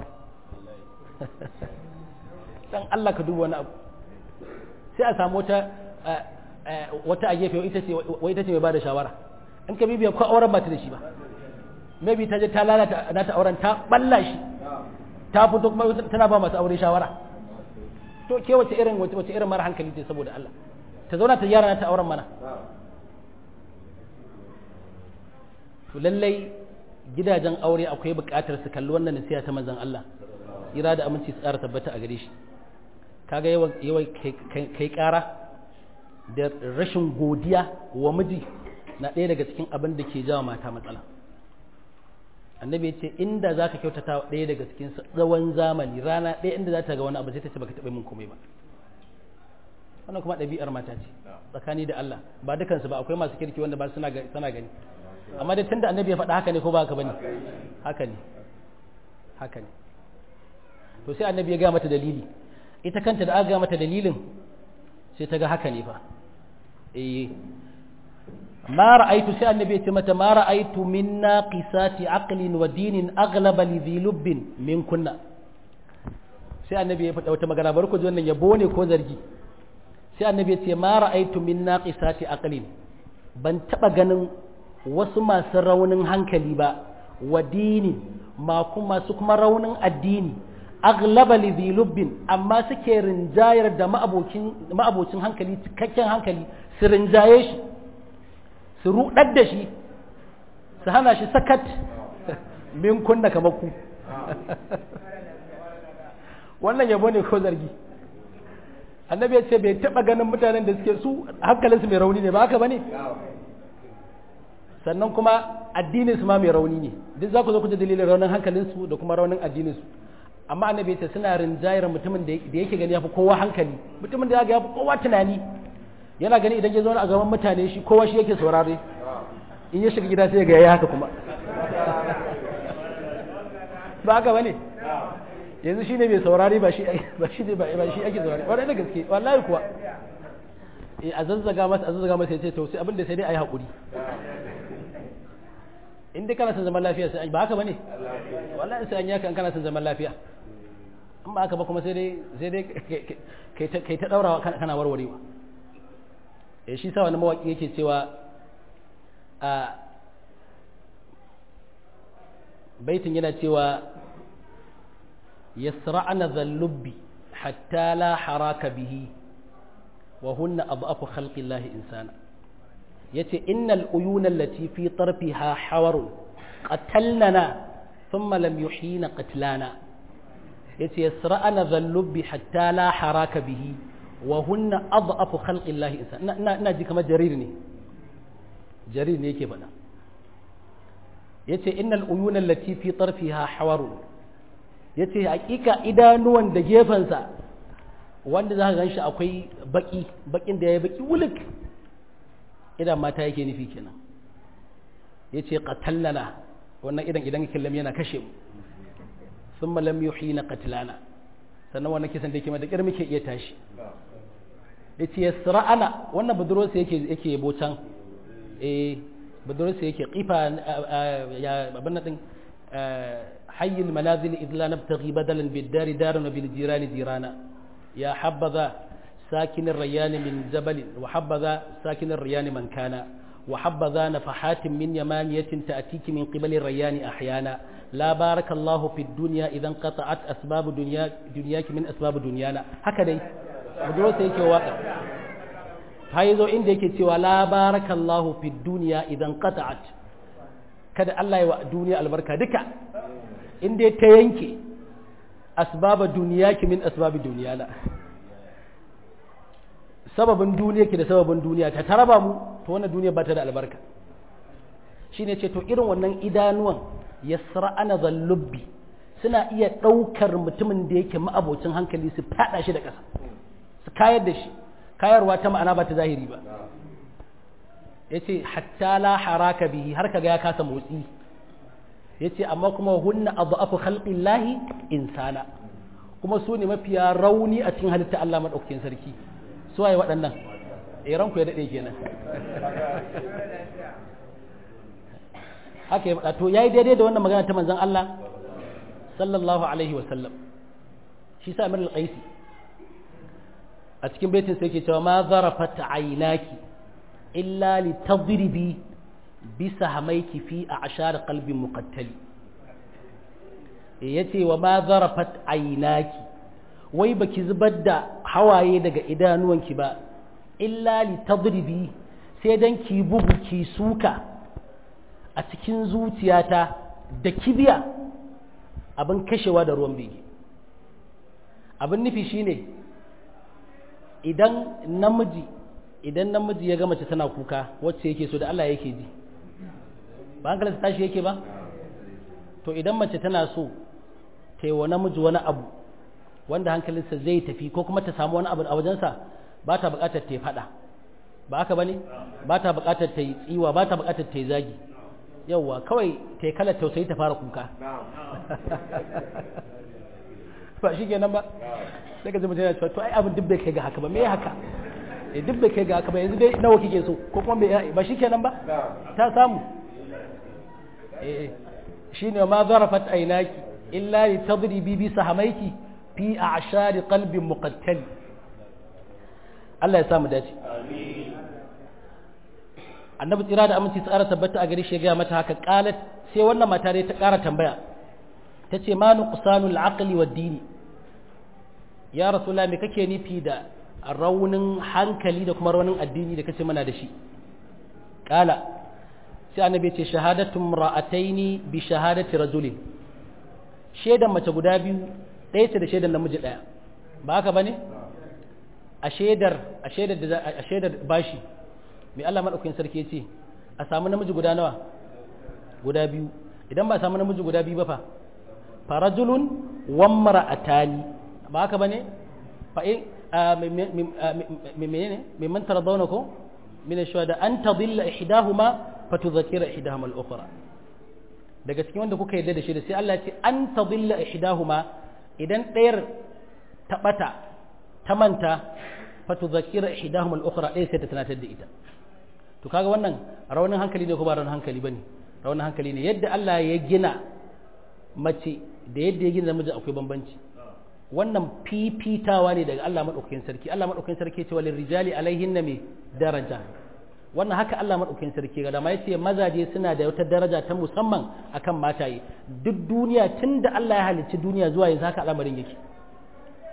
dan Allah ka duba wani abu sai a samu wata wata a gefe ita ce wai ita ce mai bada shawara in ka bibiya ko auren ba ta da shi ba maybe ta je ta lalata nata auren ta balla shi ta fito kuma tana ba masu aure shawara to ke wace irin wace wace irin mara hankali ce saboda Allah ta zauna ta yara nata auren mana to lallai gidajen aure akwai buƙatar su kalli wannan nasiha ta manzon Allah ira da aminci su tsara tabbata a gare shi kaga yawan yawan kai ƙara da rashin godiya wa miji na ɗaya daga cikin abin da ke jawo mata matsala annabi ya ce inda za ka kyautata ɗaya daga cikin tsawon zamani rana ɗaya inda za ta ga wani abu sai ta ce baka taɓa min komai ba wannan kuma ɗabi'ar mata ce tsakani da Allah ba dukansu ba akwai masu kirki wanda ba suna gani amma dai tunda annabi ya faɗa haka ne ko ba haka bane haka ne haka ne to sai annabi ya ga mata dalili ita kanta da aka ga mata dalilin sai ta ga haka ne fa eh ma ra'aitu sai annabi ya ce mata ma ra'aitu min naqisati aqlin wa dinin aghlaba li dhi lubbin min kunna sai annabi ya faɗa wata magana bari ku ji wannan yabo ne ko zargi sai annabi ya ce ma ra'aitu min naqisati aqlin ban taba ganin wasu masu raunin hankali ba wa dini masu kuma raunin addini aglaba li lubbin amma suke rinjayar da ma'abocin hankali cikakken hankali su rinjaye shi su rudar da shi su hana shi sakat min kunna kamar ku wannan yabo ne ko zargi annabi ya ce bai taba ganin mutanen da suke su hankalinsu mai rauni ne ba haka bane sannan kuma addinin su ma mai rauni ne duk za ku zo ku ji dalilin raunin hankalinsu da kuma raunin addinin su amma annabi ya ce suna rinjayar mutumin da yake gani yafi kowa hankali mutumin da ya fi kowa tunani yana gani idan ya zo a gaban mutane shi kowa shi yake saurare in ya shiga gida sai ga yayi haka kuma ba haka bane yanzu shine mai saurare ba shi ba shi ba shi ake saurare wannan da gaske wallahi kuwa eh a zazzaga masa a zazzaga masa yace to sai abin da sai dai ayi hakuri in dai kana son zaman lafiya sai ba haka bane wallahi sai an yaka kana son zaman lafiya in ba haka ba kuma sai dai sai dai kai ta kai ta daurawa kana warwarewa eh shi sa wani mawaki yake cewa a baitin yana cewa yasra'na dhallubbi hatta la haraka bihi wa hunna adhafu khalqillahi insana yace innal uyuna allati fi tarfiha hawarun qatalnana thumma lam yuhina qatlana yace yasra'ana dhallubbi hatta la haraka bihi wa hunna adhafu khalqillahi insana ina ina ji kamar jarir ne jarir ne yake faɗa yace innal uyuna allati fi tarfiha hawarun yace hakika idanuwan da gefensa wanda za ka gan shi akwai baki bakin da ya baki wulik idan mata yake nufi kenan ya ce ƙatallana wannan idan idan killam yana kashe mu sun malam yuhi na katilana sannan wannan kisan da yake da ƙyar muke iya tashi ya ce yasra'ana wannan budurwarsa yake yake yabo can eh budurwarsa yake kifa ya abin nan din حي المنازل إذ لا نبتغي بدلا بالدار دارا وبالجيران جيرانا يا حبذا ساكن الريان من جبل وحبذا ساكن الريان من كان وحبذا نفحات من يمانية تأتيك من قبل الريان أحيانا لا بارك الله في الدنيا إذا انقطعت أسباب دنيا دنياك من أسباب دنيانا هكذا بدروس هيك واقع هاي ذو عندك سوى لا بارك الله في الدنيا إذا انقطعت kada Allah ya wa duniya albarka duka in dai ta yanke asbaba duniya ki min asbabi duniya na sababin duniya ki da sababin duniya ta taraba mu to wannan duniya ba ta da albarka shine ce to irin wannan idanuwan yasra ana zallubbi suna iya ɗaukar mutumin da yake ma'abocin hankali su fada shi da ƙasa su kayar da shi kayarwa ta ma'ana ba ta zahiri ba ya ce hatta la haraka bihi har kaga ya kasa motsi ya ce amma kuma hunna abu khalqin lahi insana kuma su ne mafiya rauni a cikin halitta Allah maɗaukakin sarki su waye waɗannan iran ku ya daɗe kenan haka ya faɗa to yayi daidai da wannan magana ta manzon Allah sallallahu alaihi wa sallam shi sa Amir al-Qaisi a cikin baitin sai yake cewa ma zarafat aynaki illa li tadribi bisa hamaiki fi a ashar qalbin muqattali yace wa ma zarafat aynaki wai baki zubar da hawaye daga idanuwanki ba illa li tadribi sai dan ki bugu ki suka a cikin zuciyata da kibiya abin kashewa da ruwan bege abin nufi shine idan namiji idan namiji ya ga mace tana kuka wacce yake so da Allah yake ji ba hankalinsa tashi yake ba to idan mace tana so ta yi wa namiji wani abu wanda hankalinsa zai tafi ko kuma ta samu wani abu a wajensa ba ta buƙatar ta yi faɗa ba haka ba ne ba ta buƙatar ta yi tsiwa ba ta buƙatar ta yi zagi yauwa kawai ta yi kalar tausayi ta fara kuka ba shi kenan ba sai ka ji mutum yana cewa to ai abin duk bai kai ga haka ba me haka eh duk bai kai ga haka ba yanzu dai nawa kike so ko kuma bai ba shi kenan ba ta samu eh shine ma zarafat aynaki illa li tadribi bi sahamaiki fi a'shari qalbin muqattal Allah ya samu dace amin annabi tsira da aminci tsara tabbata a gari shi ga mata haka qalat sai wannan mata dai ta ƙara tambaya tace ma nuqsanul aqli wad dini ya rasulullah me kake nufi da raunin hankali da kuma raunin addini da kace mana da shi kala sai annabi ce shahadatu ra'ataini bi shahadati rajulin shedan mace guda biyu ɗaya ce da shedan namiji ɗaya ba haka bane a shedar a shedar da a shedar bashi mai Allah madaukakin sarki yace a samu namiji guda nawa guda biyu idan ba a samu namiji guda biyu ba fa farajulun wa mar'atani ba haka bane fa in menene mimman taradawna ko min ash-shuhada an tadilla ihdahuma fatudhakkira ihdahuma al-ukhra daga cikin wanda kuka yarda da shi da sai Allah ya ce an tadilla ihdahuma idan ɗayar ta bata ta manta fatudhakkira ihdahuma al-ukhra ɗaya sai ta tunatar da ita to kaga wannan raunin hankali ne ko ba raunin hankali bane raunin hankali ne yadda Allah ya gina mace da yadda ya gina namiji akwai bambanci wannan fifitawa ne daga Allah maɗaukakin sarki Allah maɗaukakin sarki ce walin rijali alaihin na mai daraja wannan haka Allah maɗaukakin sarki ga dama yace mazaje suna da wata daraja ta musamman akan mataye duk duniya tun da Allah ya halicci duniya zuwa yanzu haka al'amarin yake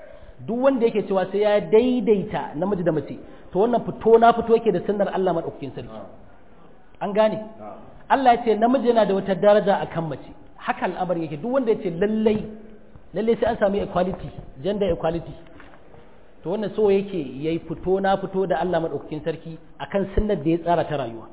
duk wanda yake cewa sai ya daidaita namiji da mace to wannan fito na fito yake da sunnar Allah madaukakin sarki an gane Allah ya ce namiji yana da wata daraja akan mace haka al'amari yake duk wanda ya ce lallai lallai sai an samu equality gender equality to wannan so yake yayi fito na fito da Allah madaukakin sarki akan sunnar da ya tsara ta rayuwa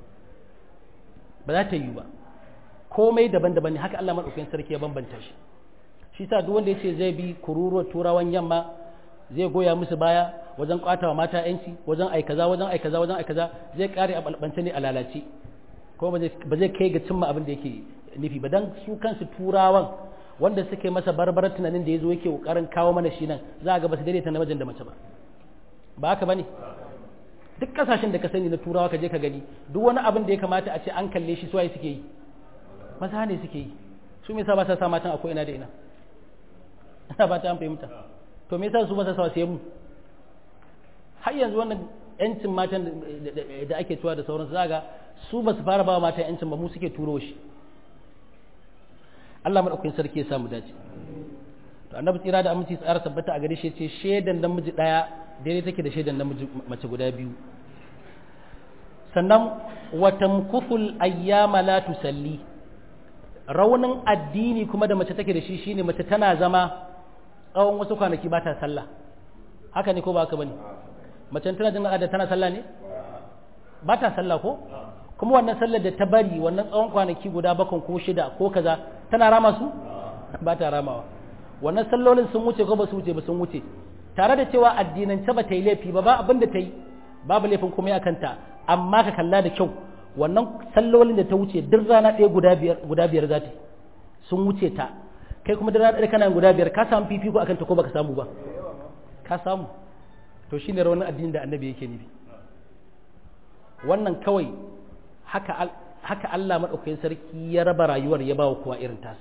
ba za ta yi ba komai daban-daban ne haka Allah madaukakin sarki ya bambanta shi shi sa duk wanda yace zai bi kururuwar turawan yamma zai goya musu baya wajen kwatawa mata yanci wajen ai kaza wajen ai kaza wajen ai kaza zai kare a balbance ne a lalace ko ba zai kai ga cimma abin da yake nufi ba dan su kansu turawan wanda suke masa barbarar tunanin da yazo yake kokarin kawo mana shi nan za ga ba su daidaita namijin da mace ba ba haka bane duk kasashen da ka sani na turawa ka je ka gani duk wani abin da ya kamata a ce an kalle shi suwaye suke yi maza ne suke yi su me yasa ba sa sa matan akwai ina da ina ina ba ta an fahimta to me yasa su ba sa sa sai mu har yanzu wannan yancin matan da ake tuwa da sauransu zaga su ba su fara ba matan yancin ba mu suke turo shi Allah madaukakin sarki ya samu dace to annabi tsira da aminci tsara tabbata a gare shi ce shedan namiji daya daidai take da shedan namiji mace guda biyu sannan wa tamkuthul ayyama la tusalli raunin addini kuma da mace take da shi shine mace tana zama tsawon wasu kwanaki ba ta sallah haka ne ko ba haka bane mace tana jin da tana sallah ne ba ta sallah ko kuma wannan sallar da ta bari wannan tsawon kwanaki guda bakon ko shida ko kaza tana rama su ba ta ramawa wannan sallolin sun wuce ko ba su wuce ba sun wuce tare da cewa addinance ba ta yi laifi ba ba abin da ta yi babu laifin kuma ya kanta amma ka kalla da kyau wannan sallolin da ta wuce duk rana ɗaya guda biyar guda biyar za ta sun wuce ta kai kuma duk rana ɗaya kana guda biyar ka samu fifiko akan ta ko baka samu ba ka samu to shine rawanin addinin da annabi yake nufi wannan kawai haka haka Allah madaukakin sarki ya raba rayuwar ya bawa kowa irin tasa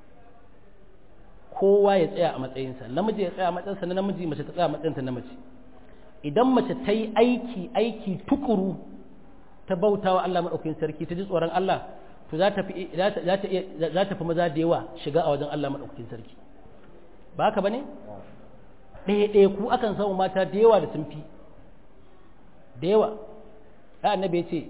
kowa ya tsaya a matsayinsa namiji ya tsaya a matsayinsa na namiji mace ta tsaya a matsayinta na mace idan mace ta yi aiki aiki tukuru ta bauta wa Allah maɗaukakin sarki ta ji tsoron Allah to za ta fi za ta fi maza da yawa shiga a wajen Allah maɗaukakin sarki ba haka bane ɗaya ɗaya ku akan samu mata da yawa da sun fi da yawa ya annabi ya ce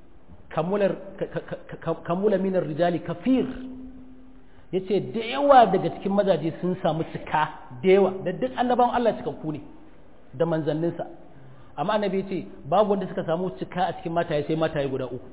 kamula minar rijali kafir ya ce da yawa daga cikin mazaje sun samu cika da yawa da duk annabawan Allah cikakku ne da manzanninsa amma annabi ya ce babu wanda suka samu cika a cikin mataye sai mataye guda uku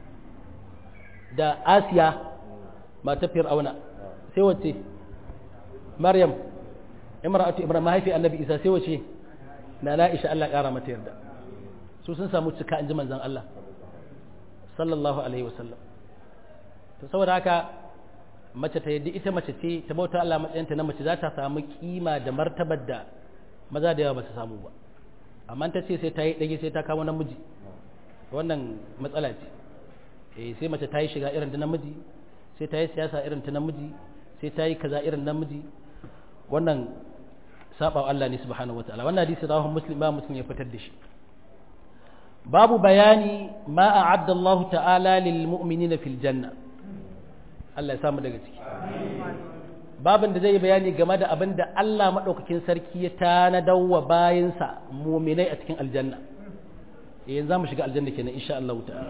da asiya matar fir'auna sai wace maryam imra'atu ibrahim mahaifi annabi isa sai wace na la'isha Allah kara mata yarda su sun samu cika in ji manzan Allah sallallahu alaihi wasallam to saboda haka mace ta yadda ita mace ce ta bauta Allah matsayinta na mace za ta samu kima da martabar da maza da yawa ba su samu ba amma ta ce sai ta yi ɗage sai ta kawo namiji wannan matsala ce eh sai mace ta yi shiga irin ta namiji sai ta yi siyasa irin ta namiji sai ta yi kaza irin namiji wannan saba wa Allah ne subhanahu wataala wannan hadisi rawahu muslim ba muslim ya fitar da shi babu bayani ma a'adda Allah ta'ala lil mu'minina fil janna Allah ya samu daga ciki babin da zai yi bayani game da abin da Allah maɗaukakin sarki ya tanadar wa bayansa muminai a cikin aljanna yanzu za mu shiga aljanna kenan insha Allah ta'ala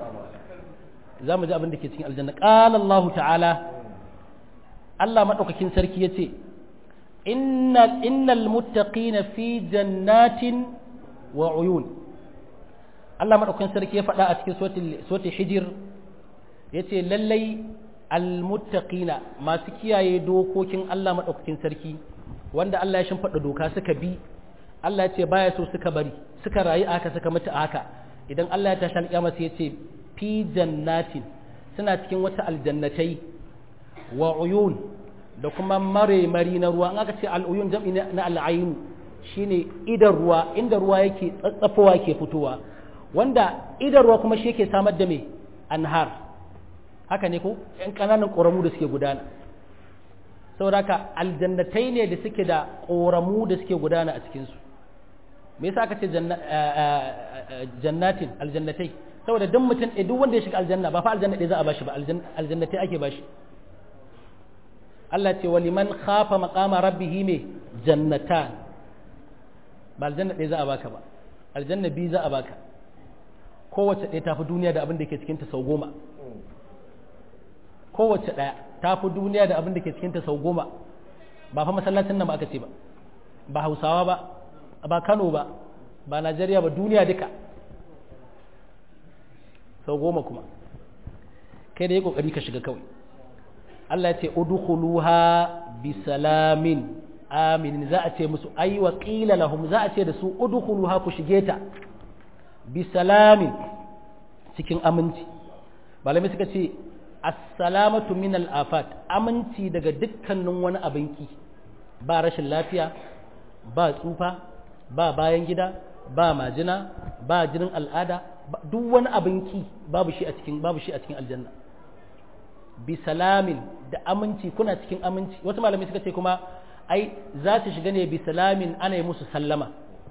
za mu ji abin da ke cikin aljanna qala Allah ta'ala Allah maɗaukakin sarki ya ce innal innal muttaqina fi jannatin wa uyun Allah maɗaukakin sarki ya faɗa a cikin suratul hijir yace lallai almuttaqina masu kiyaye dokokin Allah madaukakin sarki wanda Allah ya shimfiɗa doka suka bi Allah ya ce baya so suka bari suka rayu aka suka mutu aka idan Allah ya tashi alƙiyama sai ya ce fi jannatin suna cikin wata aljannatai wa uyun da kuma mare mari na ruwa an aka ce al'uyun jam'i na al'ayin shine idan ruwa inda ruwa yake tsatsafowa yake fitowa wanda idan ruwa kuma shi yake samar da me anhar haka ne ko ‘yan ƙananan ƙoramu da suke gudana saboda haka aljannatai ne da suke da ƙoramu da suke gudana a cikinsu me yasa aka ce jannatin aljannatai saboda duk mutum ɗaya duk wanda ya shiga aljanna ba fa aljanna ɗaya za a bashi ba aljannatai ake bashi Allah ce wa liman khafa maqama rabbih me jannatan ba aljanna ɗaya za a baka ba aljanna biyu za a baka kowace ɗaya tafi duniya da abin da ke cikinta sau goma kowace ɗaya tafi duniya da abin da ke cikinta sau goma ba fa masallacin nan ba aka ce ba ba hausawa ba ba kano ba ba najeriya ba duniya duka sau goma kuma kai da ya kokari ka shiga kawai Allah ya ce udkhuluha bi salamin aminin za a ce musu ai wa qila lahum za a ce da su udkhuluha ku shige ta bi salamin cikin aminci malamai suka ce assalamatu min al-afat aminci daga dukkanin wani abinki ba rashin lafiya ba tsufa ba bayan gida ba majina ba jinin al'ada duk wani abinki babu shi a cikin babu shi a cikin aljanna bi salamin da aminci kuna cikin aminci wasu malamai suka ce kuma ai za ta shiga ne bi salamin ana yi musu sallama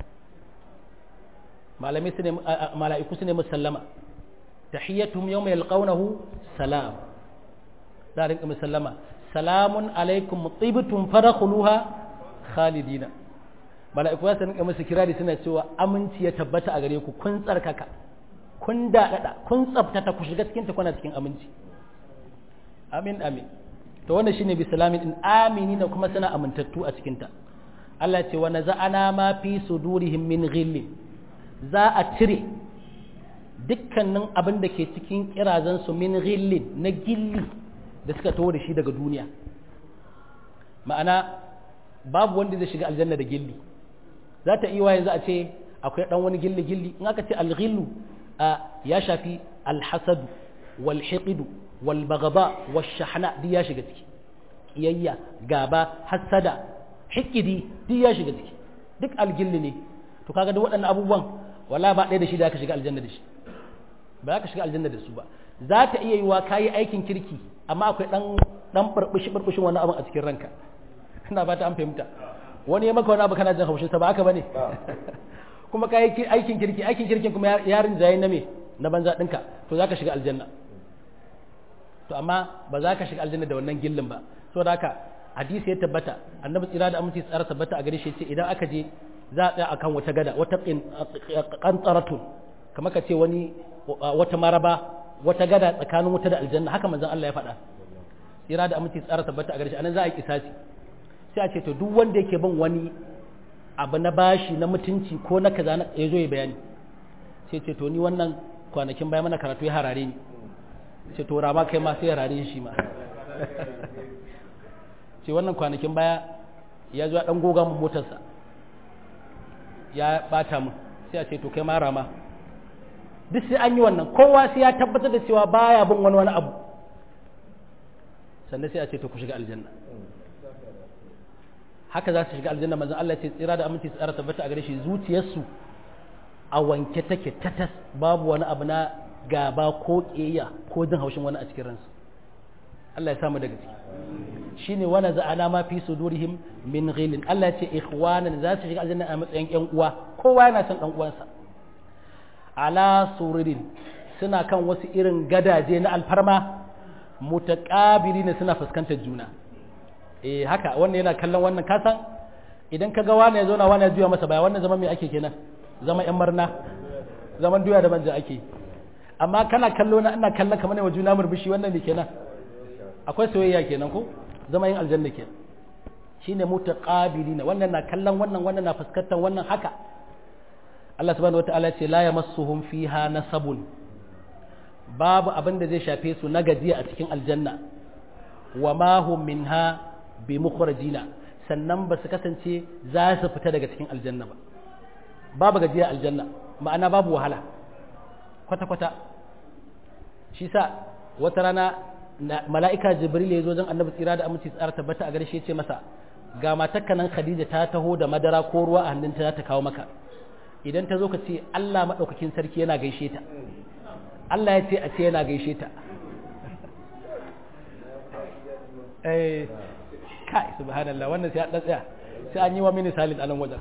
malamai su ne mala'iku su ne musu sallama tahiyyatuhum yawma yalqawnahu salam za a rinka musallama salamun alaikum tibtum farakhuluha khalidina mala'iku za su rinka musu kirari suna cewa aminci ya tabbata a gare ku kun tsarkaka kun daɗaɗa kun tsabtata ku shiga cikin ta kuna cikin aminci amin amin to wannan shine bi salamin in amini na kuma suna amintattu a cikin ta Allah ce wa naza'ana ma fi sudurihim min ghillin za a cire dukkanin abin da ke cikin kirazan su min ghillin na gilli da suka taho da shi daga duniya ma'ana babu wanda zai shiga aljanna da gilli za ta iya yanzu a ce akwai dan wani gilli gilli in aka ce alghillu ya shafi alhasadu wal hiqidu wal bagaba wal shahna duk ya shiga ciki kiyayya gaba hasada hikidi duk ya shiga ciki duk algilli ne to kaga duk waɗannan abubuwan wala ba ɗaya da shi da aka shiga aljanna da shi ba za ka shiga aljanna da su ba za ta iya yiwa kayi aikin kirki amma akwai dan dan burbushi burbushin wani abu a cikin ranka ina ba ta an fahimta wani ya maka wani abu kana jin haushin sa ba haka bane kuma kayi aikin kirki aikin kirkin kuma yarin jayi na me na banza ɗinka to za ka shiga aljanna to amma ba za ka shiga aljanna da wannan gillin ba saboda haka hadisi ya tabbata annabi tsira da aminci tsara tabbata a gare shi ce idan aka je za a tsaya akan wata gada wata qantaratun kamar ka ce wani wata maraba wata gada tsakanin wuta da aljanna haka manzon Allah ya faɗa tsira da aminci tsara tabbata a gare shi anan za a yi kisasi sai a ce to duk wanda yake bin wani abu na bashi na mutunci ko na kaza ya zo ya bayani sai ce to ni wannan kwanakin bayan mana karatu ya harare ni ce to rama kai ma sai ya rare shi ma ce wannan kwanakin baya ya zo dan goga mun motarsa ya bata mun sai a ce to kai ma rama duk sai an yi wannan kowa sai ya tabbatar da cewa baya bin wani wani abu sannan sai a ce to ku shiga aljanna haka za su shiga aljanna manzon Allah ce tsira da aminci tsara tabbata a gare shi zuciyarsu a wanke take tatas babu wani abu na gaba ko ƙeya ko jin haushin wani a cikin ransu Allah ya samu daga ciki shine wani za'ana ma fi sudurihim min ghilin Allah ya ce ikhwanan za su shiga aljanna a matsayin ƴan uwa kowa yana son ɗan uwansa ala sururin suna kan wasu irin gadaje na alfarma mutaqabilina suna fuskantar juna eh haka wannan yana kallon wannan kasan idan ka ga wani ya zo na wani ya juya masa baya wannan zama me ake kenan zama yan marna zaman duya da manja ake amma kana kallo na ina kallon kamar wa juna murmushi wannan ne kenan akwai soyayya kenan ko zama yin aljanna kenan shine mutaqabilina wannan na kallon wannan wannan na fuskantar wannan haka Allah subhanahu wataala ce la yamassuhum fiha nasabun babu abin da zai shafe su na gajiya a cikin aljanna wa ma hum minha bi mukhrajina sannan ba su kasance za su fita daga cikin aljanna ba babu gajiya aljanna ma'ana babu wahala kwata-kwata shi sa wata rana mala'ika jibril ya zo zan annabi tsira da aminci tsara tabbata a gare shi ce masa ga matakka nan khadija ta taho da madara ko ruwa a hannunta za ta kawo maka idan ta zo ka ce Allah maɗaukakin sarki yana gaishe ta Allah ya ce a ce yana gaishe ta eh kai subhanallah wannan sai an tsaya sai an yi wa mini salin anan wajen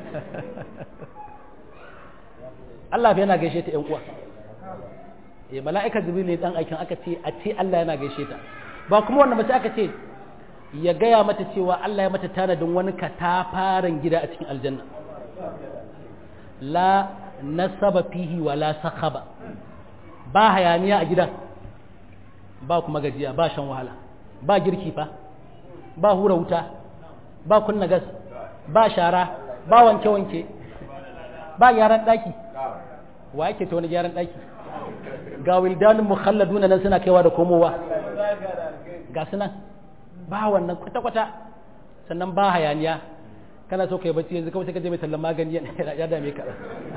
Allah yana gaishe ta ƴan uwa eh mala'ika jibril ne dan aikin aka ce a ce Allah yana gaishe ta ba kuma wannan ba sai aka ce ya gaya mata cewa Allah ya mata tanadin wani katafaren gida a cikin aljanna la nasaba fihi wa la sakhaba ba hayaniya a gidan ba kuma gajiya ba shan wahala ba girki fa ba hura wuta ba kunna gas ba shara ba wanke-wanke ba gyaran daki wa yake ta wani gyaran daki ga wildanin mukhalladuna nan suna kaiwa da komowa ga su nan ba wannan kwata-kwata sannan ba hayaniya kana so kai bacci yanzu kawai sai ka je mai tallan magani ya dame ka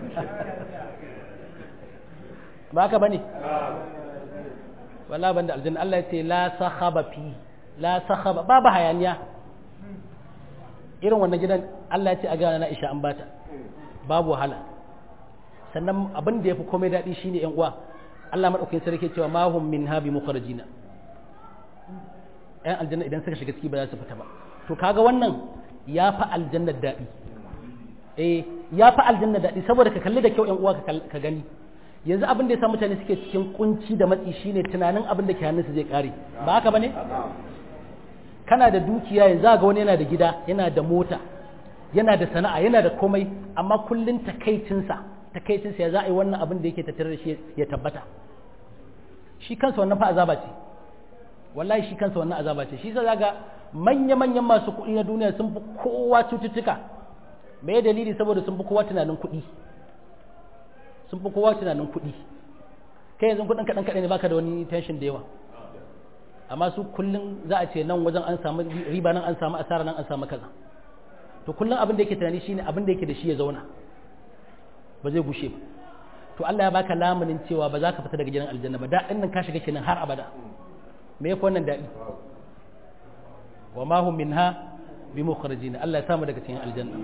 ba ka bane wala banda aljanna Allah ya ce la sahaba fi la sahaba babu hayaniya irin wannan gidan Allah ya ce a ga na Aisha an bata babu wahala sannan abin da yafi komai dadi shine yan uwa Allah madaukakin sarki cewa ma hum minha bi mukhrajina yan aljanna idan suka shiga ciki ba za su fita ba to kaga wannan ya fi aljannar daɗi eh ya fi aljannar daɗi saboda ka kalli da kyau yan uwa ka gani yanzu abin da ya sa mutane suke cikin kunci da matsi shine tunanin abin da ke hannunsu zai kare ba haka bane kana da dukiya yanzu ga wani yana da gida yana da mota yana da sana'a yana da komai amma kullun takaicinsa takaicinsa ya za a yi wannan abin da yake tattare da shi ya tabbata shi kansa wannan fa azaba ce wallahi shi kansa wannan azaba ce shi sa zaga manya-manyan masu kuɗi na duniya sun fi kowa cututtuka me dalili saboda sun fi kowa tunanin kuɗi sun fi kowa tunanin kuɗi kai yanzu kuɗin kaɗan kaɗan ne baka da wani tension da yawa amma su kullum za a ce nan wajen an samu riba nan an samu asara nan an samu kaza to kullum abin da yake tunani shine abin da yake da shi ya zauna ba zai gushe ba to Allah ya baka lamunin cewa ba za ka fita daga gidan aljanna ba daɗin nan ka shiga kenan har abada me yafi wannan daɗi wa ma hum minha bi mukhrajin Allah ya samu daga cikin aljanna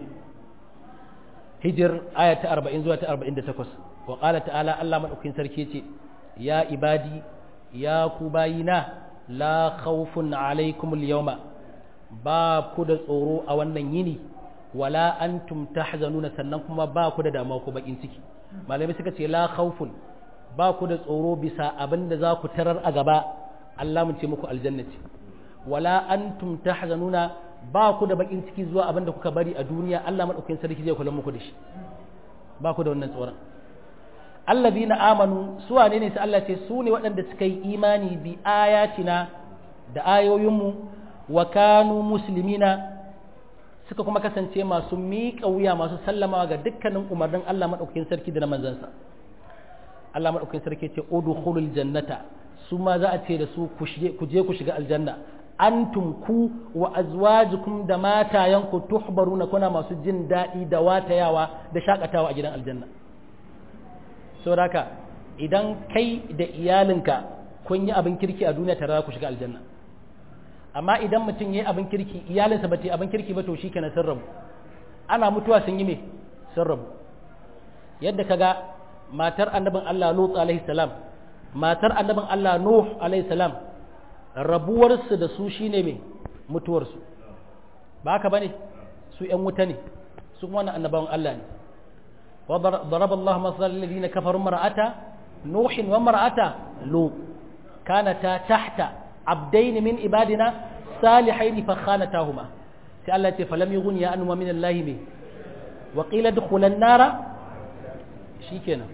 hijir aya ta 40 zuwa ta 48 wa qala ta'ala Allah madaukakin sarki yace ya ibadi ya ku bayina la khawfun alaikum al-yawma ba ku da tsoro a wannan yini wala antum tahzanuna sannan kuma ba ku da damuwa ko bakin ciki malami suka ce la khawfun ba ku da tsoro bisa abin da za ku tarar a gaba Allah mun ce muku aljannati wala antum tahzanuna ba ku da bakin ciki zuwa abin da kuka bari a duniya Allah madaukakin sarki zai kula muku da shi ba ku da wannan tsoron allazina amanu su wane ne sai Allah ce su ne waɗanda suka yi imani bi ayatina da ayoyinmu wa kanu muslimina suka kuma kasance masu miƙa wuya masu sallamawa ga dukkanin umarnin Allah madaukakin sarki da na manzansa Allah madaukakin sarki ce udkhulul jannata su ma za a ce da su ku je ku shiga aljanna antum ku wa azwajukum da matayanku tuhbaruna kuna masu jin daɗi da watayawa da shakatawa a gidan aljanna saboda haka idan kai da iyalinka kun yi abin kirki a duniya tare ku shiga aljanna amma idan mutum ya yi abin kirki iyalinsa ba ta yi abin kirki ba to shi kenan sun rabu ana mutuwa sun yi me sun rabu yadda kaga matar annabin Allah Lut alaihi salam matar annabin Allah Nuh alaihi salam rabuwarsu da su shine me mutuwarsu ba haka bane su ƴan wuta ne su kuma wannan annabawan Allah ne wa daraba Allah masal alladhina kafaru mar'ata nuh wa mar'ata lut kanata tahta abdayn min ibadina salihayn fa khanatahuma sai Allah ya ce falam yughni ya anuma min Allah me wa qila dukhulan nara shikenan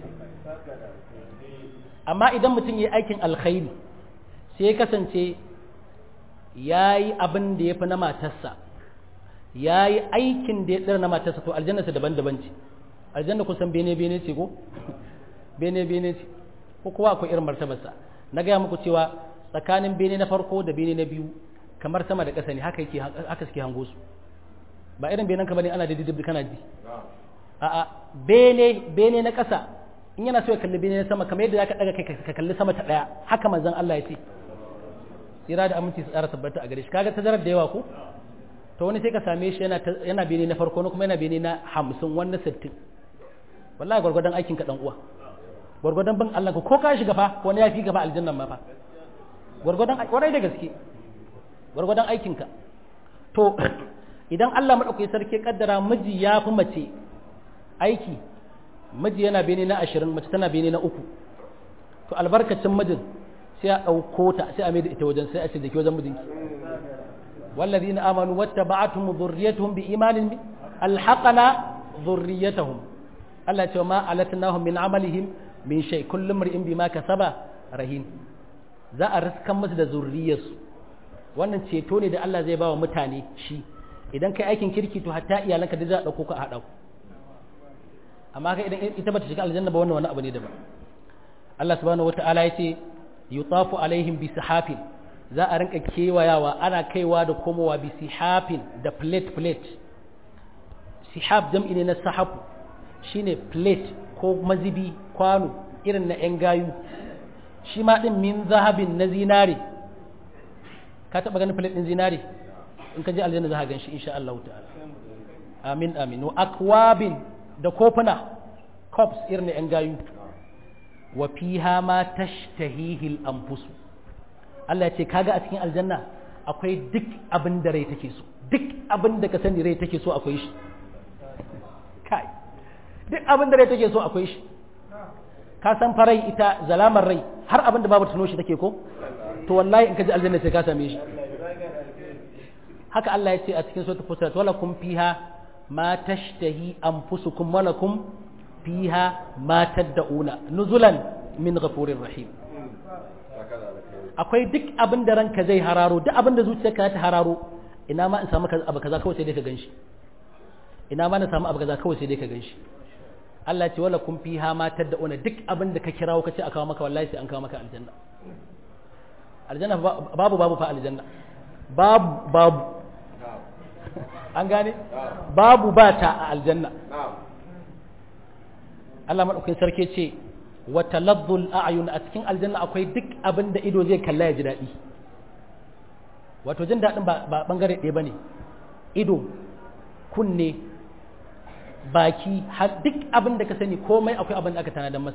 amma idan mutum yi aikin alkhairi sai ya kasance ya yi abin da ya fi na matarsa ya yi aikin da ya tsira na matarsa to aljannarsa daban-daban ce aljanna kusan bene-bene ce ko bene-bene ce ko kowa akwai irin martabarsa na gaya muku cewa tsakanin bene na farko da bene na biyu kamar sama da ƙasa ne haka yake haka suke hango su ba irin benen ka bane ana da didib kana ji a'a bene bene na ƙasa in yana so ya kalli bene na sama kamar yadda zaka daga kai ka kalli sama ta daya haka manzon Allah ya ce tsira da aminci su tsara tabbata a gare shi kaga tazarar da yawa ko to wani sai ka same shi yana yana bene na farko kuma yana bene na 50 wannan 60 wallahi gwargwadon aikin ka dan uwa gwargwadon bin Allah ko ka shiga fa wani ya fi gaba aljannan ma fa gwargwadon kwarai da gaske gwargwadon aikin ka to idan Allah madaukakin sarki kaddara miji ya fi mace aiki miji yana bene na 20 mace tana bene na uku to albarkacin mijin sai a ɗauko ta sai a mai da ita wajen sai a ce da ke wajen mijinki والذين آمنوا واتبعتهم ذريتهم بإيمان ألحقنا dhurriyyatahum Allah ce ma alatnahum min amalihim min shay kullum mar'in bima kasaba rahin za a riskan musu da zurriyarsu wannan ceto ne da Allah zai ba wa mutane shi idan kai aikin kirki to hatta iyalanka da za a dauko ka a haɗa ku amma kai idan ita bata shiga aljanna ba wannan wani abu ne daban Allah subhanahu wata'ala ya ce yutafu alaihim bi sihafin za a rinka kewayawa ana kaiwa da komowa bi sihafin da plate plate sihaf jam'i ne na sahafu shine plate ko mazibi kwano irin na yan gayu shi ma din min zahabin na zinare ka taba ganin plate din zinare in ka je aljanna za ka gan shi insha Allah ta'ala amin amin wa akwabin da kofuna cups irin na yan gayu wa fiha ma tashtahihi al-anfus Allah ya ce kaga a cikin aljanna akwai duk abin da rai take so duk abin da ka sani rai take so akwai shi kai duk abin da rai take so akwai shi ka san farai ita zalamar rai har abin da babu tuno shi take ko to wallahi in ka ji aljanna sai ka same shi haka Allah ya ce a cikin suratul fusilat wala kum fiha ma tashtahi anfusukum wala kum fiha ma tad'una nuzulan min ghafurir rahim akwai duk abin da ranka zai hararo duk abin da zuciyarka ta hararo ina ma in samu abu kaza kawai sai dai ka ganshi ina ma na samu abu kaza kawai sai dai ka ganshi Allah ce wala kun fiha ma tad'una duk abin da ka kirawo ka ce a kawo maka wallahi sai an kawo maka aljanna aljanna babu babu fa aljanna babu babu an gane babu ba ta a aljanna Allah madaukakin sarki ce wa taladdul a'yun a cikin aljanna akwai duk abin da ido zai kalla ya ji daɗi wato jin daɗin ba bangare ɗaya bane ido kunne baki har duk abin da ka sani komai akwai abin da aka tanadar masa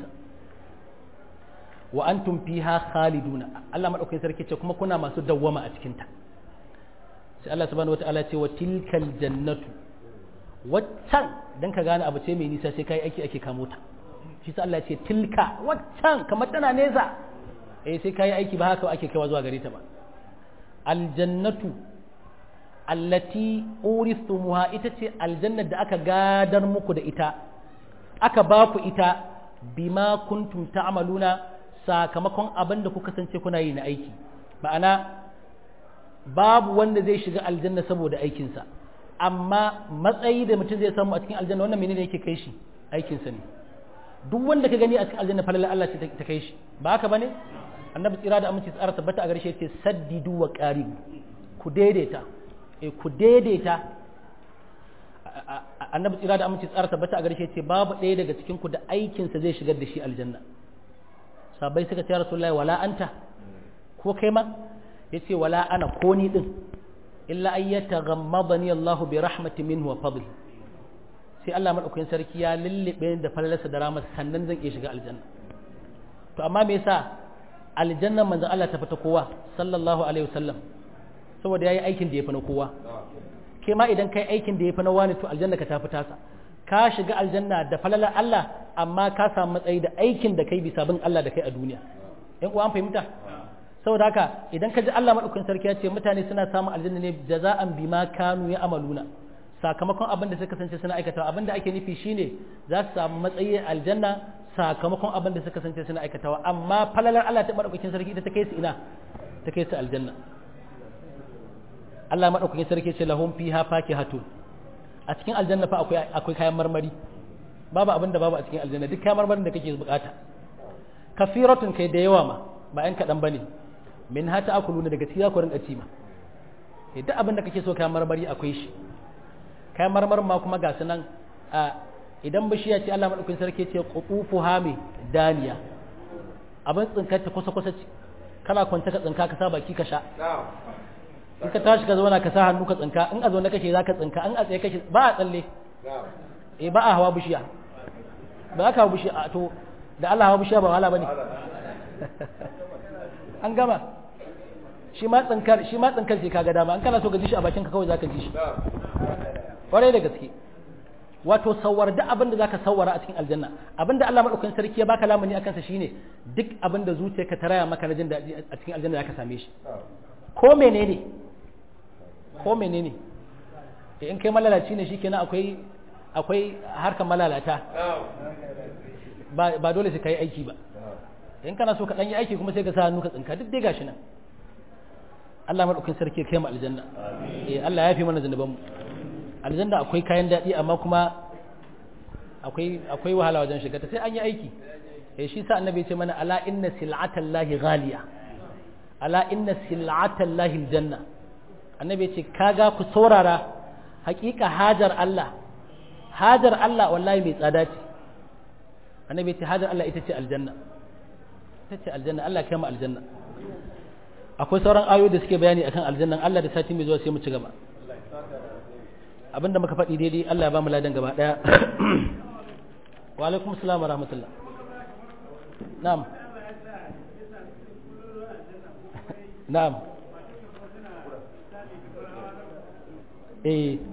wa antum fiha khaliduna Allah madaukakin sarki ce kuma kuna masu dawwama a cikin ta sai Allah subhanahu wataala ce wa tilkal jannatu waccan dan ka gane abu ce mai nisa sai kai aiki ake kamo ta shi sa Allah ce tilka waccan kamar tana nesa eh sai kai aiki ba haka ake kaiwa zuwa gare ta ba aljannatu allati uristumuha ita ce aljannar da aka gadar muku da ita aka ba ku ita bima kuntum ta'maluna sakamakon abin da kuka kasance kuna yi na aiki ma'ana babu wanda zai shiga aljanna saboda aikinsa amma matsayi da mutum zai samu a cikin aljanna wannan menene yake kai shi aikinsa ne duk wanda ka gani a cikin aljanna falala Allah ce ta kai shi ba haka bane annabi tsira da aminci tsara tabbata a garshe ce saddidu wa qaribu ku daidaita eh ku daidaita annabi tsira da aminci tsara tabbata a garshe ce babu ɗaya daga cikin ku da aikinsa zai shigar da shi aljanna sabai suka ce rasulullahi wala anta ko kai ma yace wala ana ko ni din illa ay yataghammadani Allahu bi rahmatin minhu wa fadli sai Allah madaukakin sarki ya lullube da falalarsa da rahmat sannan zan iya shiga aljanna to amma me yasa aljanna manzon Allah ta fita kowa sallallahu alaihi wasallam saboda yayi aikin da ya fi na kowa ke ma idan kai aikin da ya fi na wani to aljanna ka ta fita sa ka shiga aljanna da falalar Allah amma ka samu matsayi da aikin da kai bisa bin Allah da kai a duniya in uwa an fahimta saboda haka idan ka ji Allah madaukakin sarki ya ce mutane suna samun aljanna ne jaza'an bima kanu ya amaluna sakamakon abin da suka kasance suna aikatawa abin da ake nufi shine za su samu matsayi aljanna sakamakon abin da suka kasance suna aikatawa amma falalar Allah ta madaukakin sarki ita ta kai su ina ta kai su aljanna Allah madaukakin sarki ce lahum fiha fakihatun a cikin aljanna fa akwai akwai kayan marmari babu abin da babu a cikin aljanna duk kayan marmarin da kake bukata kafiratun kai da yawa ma ba yan kadan bane min hata akuluna daga cikin ku rinka ci ma duk abin da kake so kayan marmari akwai shi kayan marmarin ma kuma ga sunan a idan bishiya ce Allah madaukakin sarki ce qutufu hami daniya abin tsinkar ta kusa kusa kana kwanta ka tsinka ka sa baki ka sha in ka tashi ka zauna ka sa hannu ka tsinka in a zaune kake za ka tsinka in a tsaye kake ba a tsalle eh ba a hawa bishiya ba ka hawa bishiya to da Allah hawa bishiya ba wahala bane an gama shi ma tsinkar shi ma tsinkar sai kaga dama an kana so ka ji shi a bakin ka kawai zaka ji shi kwarai da gaske wato sawar duk abin da zaka sawara a cikin aljanna abin da Allah madaukakin sarki ya baka lamuni akan sa shine duk abin da zuciyarka ta raya maka na jin daɗi a cikin aljanna zaka same shi ko menene ko menene in kai malalaci ne shikenan akwai akwai harkar malalata ba dole sai ka yi aiki ba in kana so ka ɗan yi aiki kuma sai ka sa hannu ka tsinka duk dai gashi nan Allah maɗaukin sarki kai mu aljanna eh Allah ya fi mana zanuban mu aljanna akwai kayan daɗi amma kuma akwai akwai wahala wajen shiga ta sai an yi aiki eh shi sa annabi ya ce mana ala inna sil'atallahi ghaliya ala inna sil'atallahi aljanna annabi ya ce kaga ku saurara hakika hajar Allah hajar Allah wallahi mai tsada ce annabi ya ce hajar Allah ita ce aljanna ita ce aljanna Allah kai mu aljanna akwai sauran ayoyi da suke bayani akan aljannan Allah da sati mai zuwa sai mu ci gaba abinda muka faɗi daidai Allah ya ba mu ladan gaba ɗaya wa alaikum assalam wa rahmatullah na'am na'am eh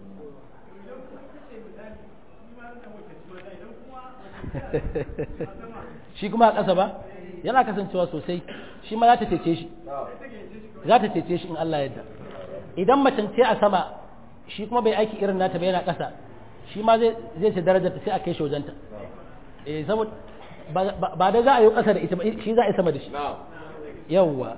shi kuma a ƙasa ba yana kasancewa sosai shi ma za ta cece shi za ta cece shi in Allah yadda idan macen ce a sama shi kuma bai aiki irin nata ba yana ƙasa shi ma zai ce darajar ta sai a kai shi wajenta eh saboda ba da za a yi ƙasa da ita ba shi za a yi sama da shi yawwa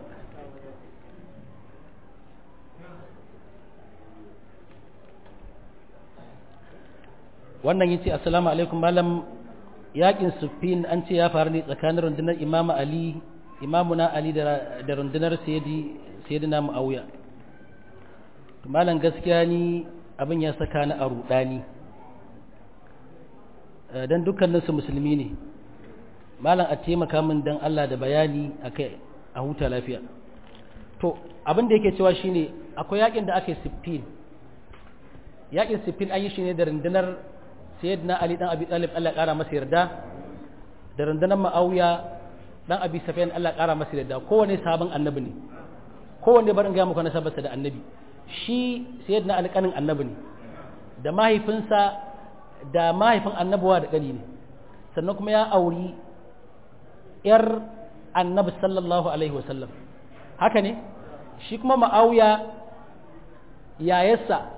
wannan yace assalamu alaikum malam yakin sufin an ce ya faru ne tsakanin rundunar imamu ali imamuna ali da rundunar sayyidina muawiya malam gaskiya ni abin ya saka ni a rudani dan dukkaninsu musulmi ne malam a taimaka min dan Allah da bayani akai a huta lafiya to abin da yake cewa shine akwai yakin da aka yi siffin yakin siffin an yi shi ne da rundunar sayyidina ali dan abi talib Allah kara masa yarda da rundunar ma'awiya dan abi sufyan Allah kara masa yarda kowane sabon annabi ne kowanne barin ga muku nasabarsa da annabi shi sayyidina ali kanin annabi ne da mahaifinsa da mahaifin annabawa da kani ne sannan kuma ya auri yar annabi sallallahu alaihi wasallam haka ne shi kuma ma'awiya yayarsa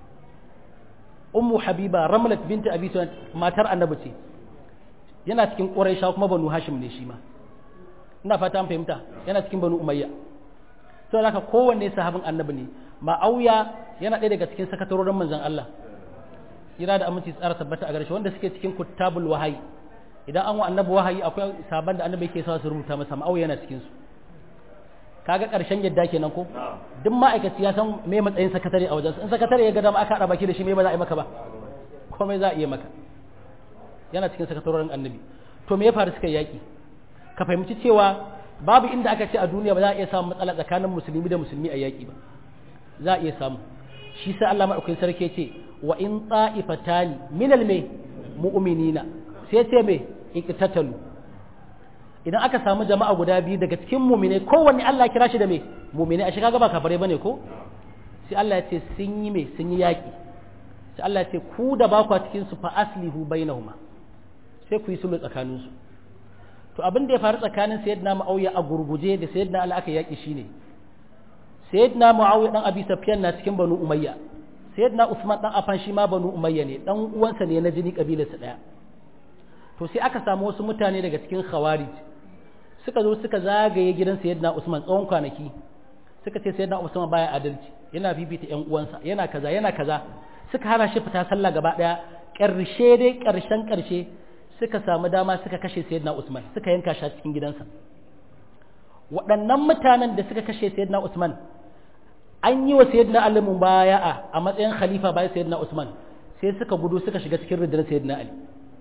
ummu habiba ramlat binti abi sufyan matar annabi ce yana cikin quraisha kuma banu hashim ne shi ma ina fata an fahimta yana cikin banu umayya to haka kowanne sahabin annabi ne ma'auya yana ɗaya daga cikin sakatarorin manzon Allah ira da aminci tsara tabbata a garshe wanda suke cikin kutabul wahayi idan an wa annabi wahayi akwai saban da annabi yake sa su rubuta masa ma'auya yana cikin su kaga karshen yadda kenan ko duk ma'aikaci ya san me matsayin sakatare a wajensa in sakatare ya ga dama aka haɗa baki da shi me ba za a yi maka ba komai za a iya maka yana cikin sakatarorin annabi to me ya faru suka yaki ka fahimci cewa babu inda aka ce a duniya ba za a iya samun matsala tsakanin musulmi da musulmi a yaki ba za a iya samu shi sai Allah madaukakin sarki ce wa in ta'ifatani minal me mu'minina sai ce me iqtatalu idan aka samu jama'a guda biyu daga cikin mumine kowanne Allah kira shi da me mumine a shiga gaba kafare bane ko sai Allah ya ce sun yi me sun yi yaki sai Allah ya ce ku da ba ku cikin su fa aslihu bainahuma sai ku yi sulhu tsakanin su to abin da ya faru tsakanin sayyidina Muawiya a gurguje da sayyidina Ali aka yaki shine sayyidina Muawiya dan Abi Sufyan na cikin Banu Umayya sayyidina Usman dan Affan shi ma Banu Umayya ne dan uwansa ne na jini kabilarsa daya to sai aka samu wasu mutane daga cikin khawarij suka zo suka zagaye gidan sayyidina Usman tsawon kwanaki suka ce sayyidina Usman baya adalci yana bibita ƴan uwansa yana kaza yana kaza suka hana shi fita sallah gaba daya ƙarshe dai ƙarshen ƙarshe suka samu dama suka kashe sayyidina Usman suka yanka shi cikin gidansa waɗannan mutanen da suka kashe sayyidina Usman an yi wa sayyidina Ali mubaya'a a matsayin khalifa bayan sayyidina Usman sai suka gudu suka shiga cikin rundunar sayyidina Ali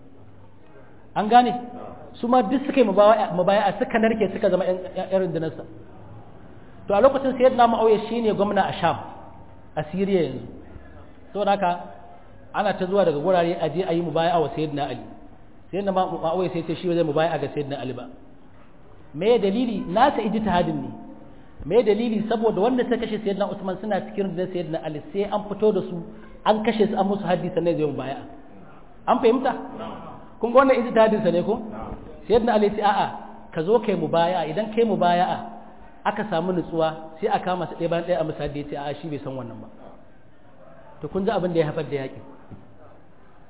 an gane su ma duk suka yi mubaya'a suka narke suka zama yan rundunarsa to a lokacin sayyidina Muawiya shine gwamna a Sham a Syria yanzu saboda haka ana ta zuwa daga gurare a je a yi mubaya'a wa sayyidina Ali sayyidina Muawiya sai ce shi zai mubaya'a ga sayyidina Ali ba me dalili nasa ijtihadin ne me dalili saboda wanda ta kashe sayyidina Usman suna cikin rundunar sayyidina Ali sai an fito da su an kashe su an musu haddi sannan zai mubaya'a an fahimta kun ga wannan ijtihadin sa ne ko sayyidina Ali sai a'a ka zo kai mubaya'a idan kai mubaya'a aka samu nutsuwa sai a kama su ɗaya bayan ɗaya a misali ya ce a'a shi bai san wannan ba to kun ji abin da ya haifar da yaƙi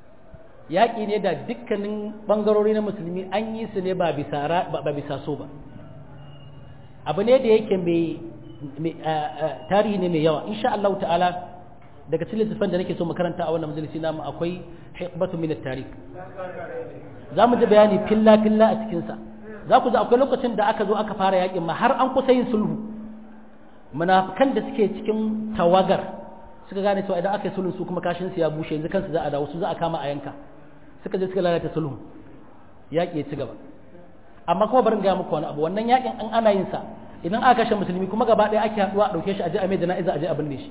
yaƙi ne da dukkanin ɓangarori na musulmi an yi su ne ba bisa so ba abu ne da yake mai tarihi ne mai yawa insha Allah ta'ala daga cikin littattafan da nake so makaranta a wannan majalisi namu akwai hikmatu min at-tarikh za mu ji bayani filla filla a cikin sa za ku ji akwai lokacin da aka zo aka fara yakin ma har an kusa yin sulhu munafikan da suke cikin tawagar suka gane cewa idan aka yi sulhu su kuma kashin su ya bushe yanzu kansu za a dawo su za a kama a yanka suka je suka lalata sulhu yaki ya ci gaba amma kuma barin ga muku wani abu wannan yakin an ana yin sa idan aka kashe musulmi kuma gaba ɗaya ake haɗuwa a ɗauke shi a je a mai jana'iza a je a binne shi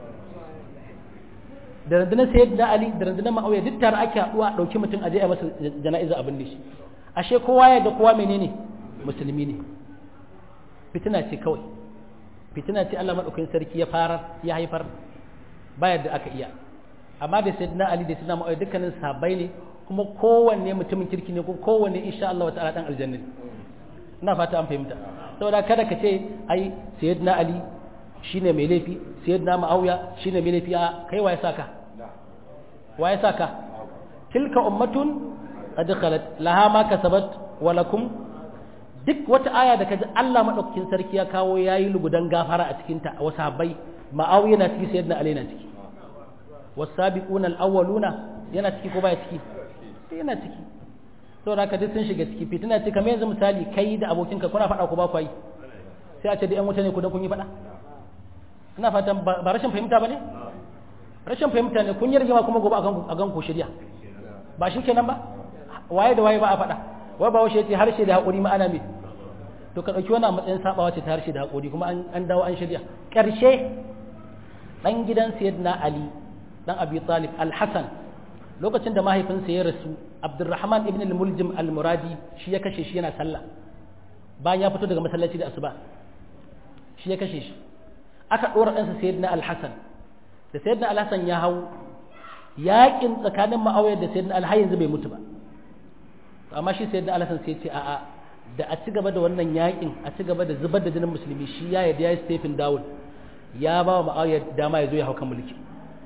da rundunar sayyid da ali da rundunar ma'auya duk tare ake haɗuwa a ɗauki mutum a je a masa jana'iza a binne shi ashe kowa ya ga kowa menene musulmi ne fitina ce kawai fitina ce Allah madaukakin sarki ya fara ya haifar bayar da aka iya amma da sayyidina ali da sayyidina ma'auya dukkanin sahabbai ne kuma kowanne mutumin kirki ne ko kowanne insha Allah ta'ala dan aljanna ina fata an fahimta saboda kada ka ce ai sayyidina ali shine mai laifi sayyidina ma'auya shine mai laifi a kai waye saka waye saka tilka ummatun qad khalat laha ma kasabat wa lakum duk wata aya da kaji Allah madaukakin sarki ya kawo yayi lugudan gafara a cikin ta wasu habbai ma'auya na ciki sayyidina ali na ciki wasabiquna al-awwaluna yana ciki ko baya ciki yana ciki saboda haka duk sun shiga ciki fitina ce kamar yanzu misali kai da abokinka kuna faɗa ku ba ku yi sai a ce da ƴan wuta ne ku dan kun yi faɗa ina fatan ba rashin fahimta ba ne rashin fahimta ne kun yi rigima kuma gobe a gan ku shirya ba shi kenan ba waye da waye ba a faɗa wai ba washe ce harshe da haƙuri ma'ana me to ka ɗauki wani a matsayin sabawa ce ta harshe da haƙuri kuma an dawo an shirya ƙarshe ɗan gidan sayyidina ali ɗan abi talib al-hasan lokacin da mahaifinsa ya rasu abdurrahman ibn al-muljim al-muradi shi ya kashe shi yana sallah bayan ya fito daga masallaci da asuba shi ya kashe shi aka ɗora ɗansa sayyidina al-hasan da sayyidina al-hasan ya hau yaƙin tsakanin ma'awayar da sayyidina al yanzu bai mutu ba amma shi sayyidina al-hasan sai ce a'a da a ci gaba da wannan yaƙin a ci gaba da zubar da jinin musulmi shi ya yarda ya yi stephen down ya ba wa ma'awayar dama ya zo ya hau kan mulki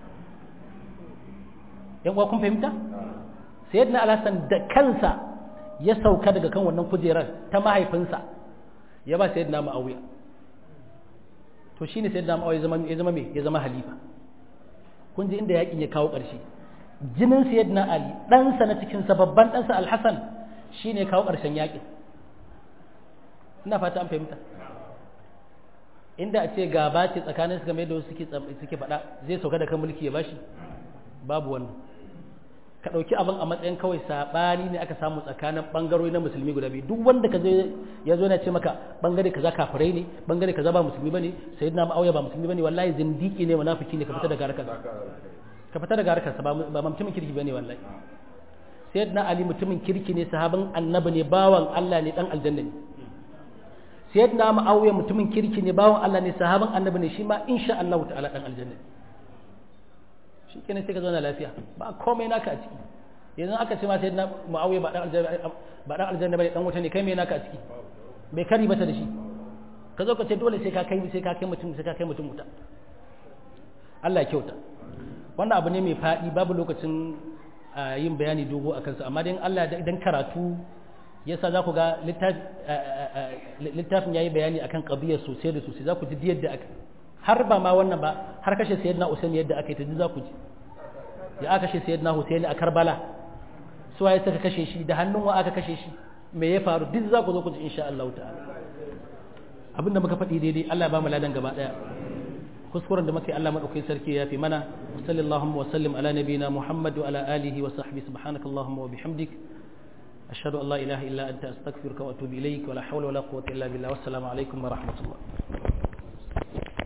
yan uwa kun fahimta sayyidina al-hasan da kansa ya sauka daga kan wannan kujerar ta mahaifinsa ya ba sayyidina ma'awiya to shine sayyidina ma'awiya zama ya zama me ya zama halifa kun ji inda yakin ya kawo ƙarshe jinin sayyidina ali ɗansa na cikin sa babban ɗansa al-hasan shine kawo ƙarshen yakin ina fata an fahimta inda a ce gaba ce tsakanin su game da wasu suke suke faɗa zai sauka da kan mulki ya bashi babu wannan ka ɗauki abin a matsayin kawai saɓani ne aka samu tsakanin ɓangarori na musulmi guda biyu duk wanda ka je ya zo na ce maka ɓangare kaza kafirai ne ɓangare kaza ba musulmi bane sai na ma'auya ba musulmi bane wallahi zindiki ne munafiki ne ka fita daga harkar ka fita daga harkar sa ba mutumin kirki bane wallahi sayyidina ali mutumin kirki ne sahabin annabi ne bawan Allah ne dan aljanna ne sayyidina ma'auya mutumin kirki ne bawan Allah ne sahabin annabi ne shi ma insha Allah ta'ala dan aljanna ne shi kenan sai ka zauna lafiya ba komai naka a ciki yanzu aka ce ma sai na muawiya ba dan aljanna ba dan aljanna bane dan wuta ne kai me naka a ciki bai kari bata da shi ka zo ka ce dole sai ka kai sai ka kai mutum sai ka kai mutum wuta Allah ya kyauta wannan abu ne mai fadi babu lokacin yin bayani dogo akan sa amma dan Allah idan karatu yasa za ku ga littafin yayi bayani akan qadiyar sosai da sosai za ku ji yadda aka har ba ma wannan ba har kashe sayyidina Usaini yadda aka yi ta za ku ji ya aka kashe sayyidina Husaini a Karbala su waye suka kashe shi da hannun wa aka kashe shi me ya faru duk za ku zo ku ji insha Allah ta'ala abinda muka faɗi daidai Allah ya ba mu ladan gaba daya kuskuren da muka yi Allah madaukakin sarki ya fi mana sallallahu wa sallim ala nabiyina Muhammad wa ala alihi wa sahbihi subhanakallahumma wa bihamdik ashhadu an la ilaha illa anta astaghfiruka wa atubu ilaik wa la hawla wa la quwwata illa billah wassalamu alaikum wa rahmatullah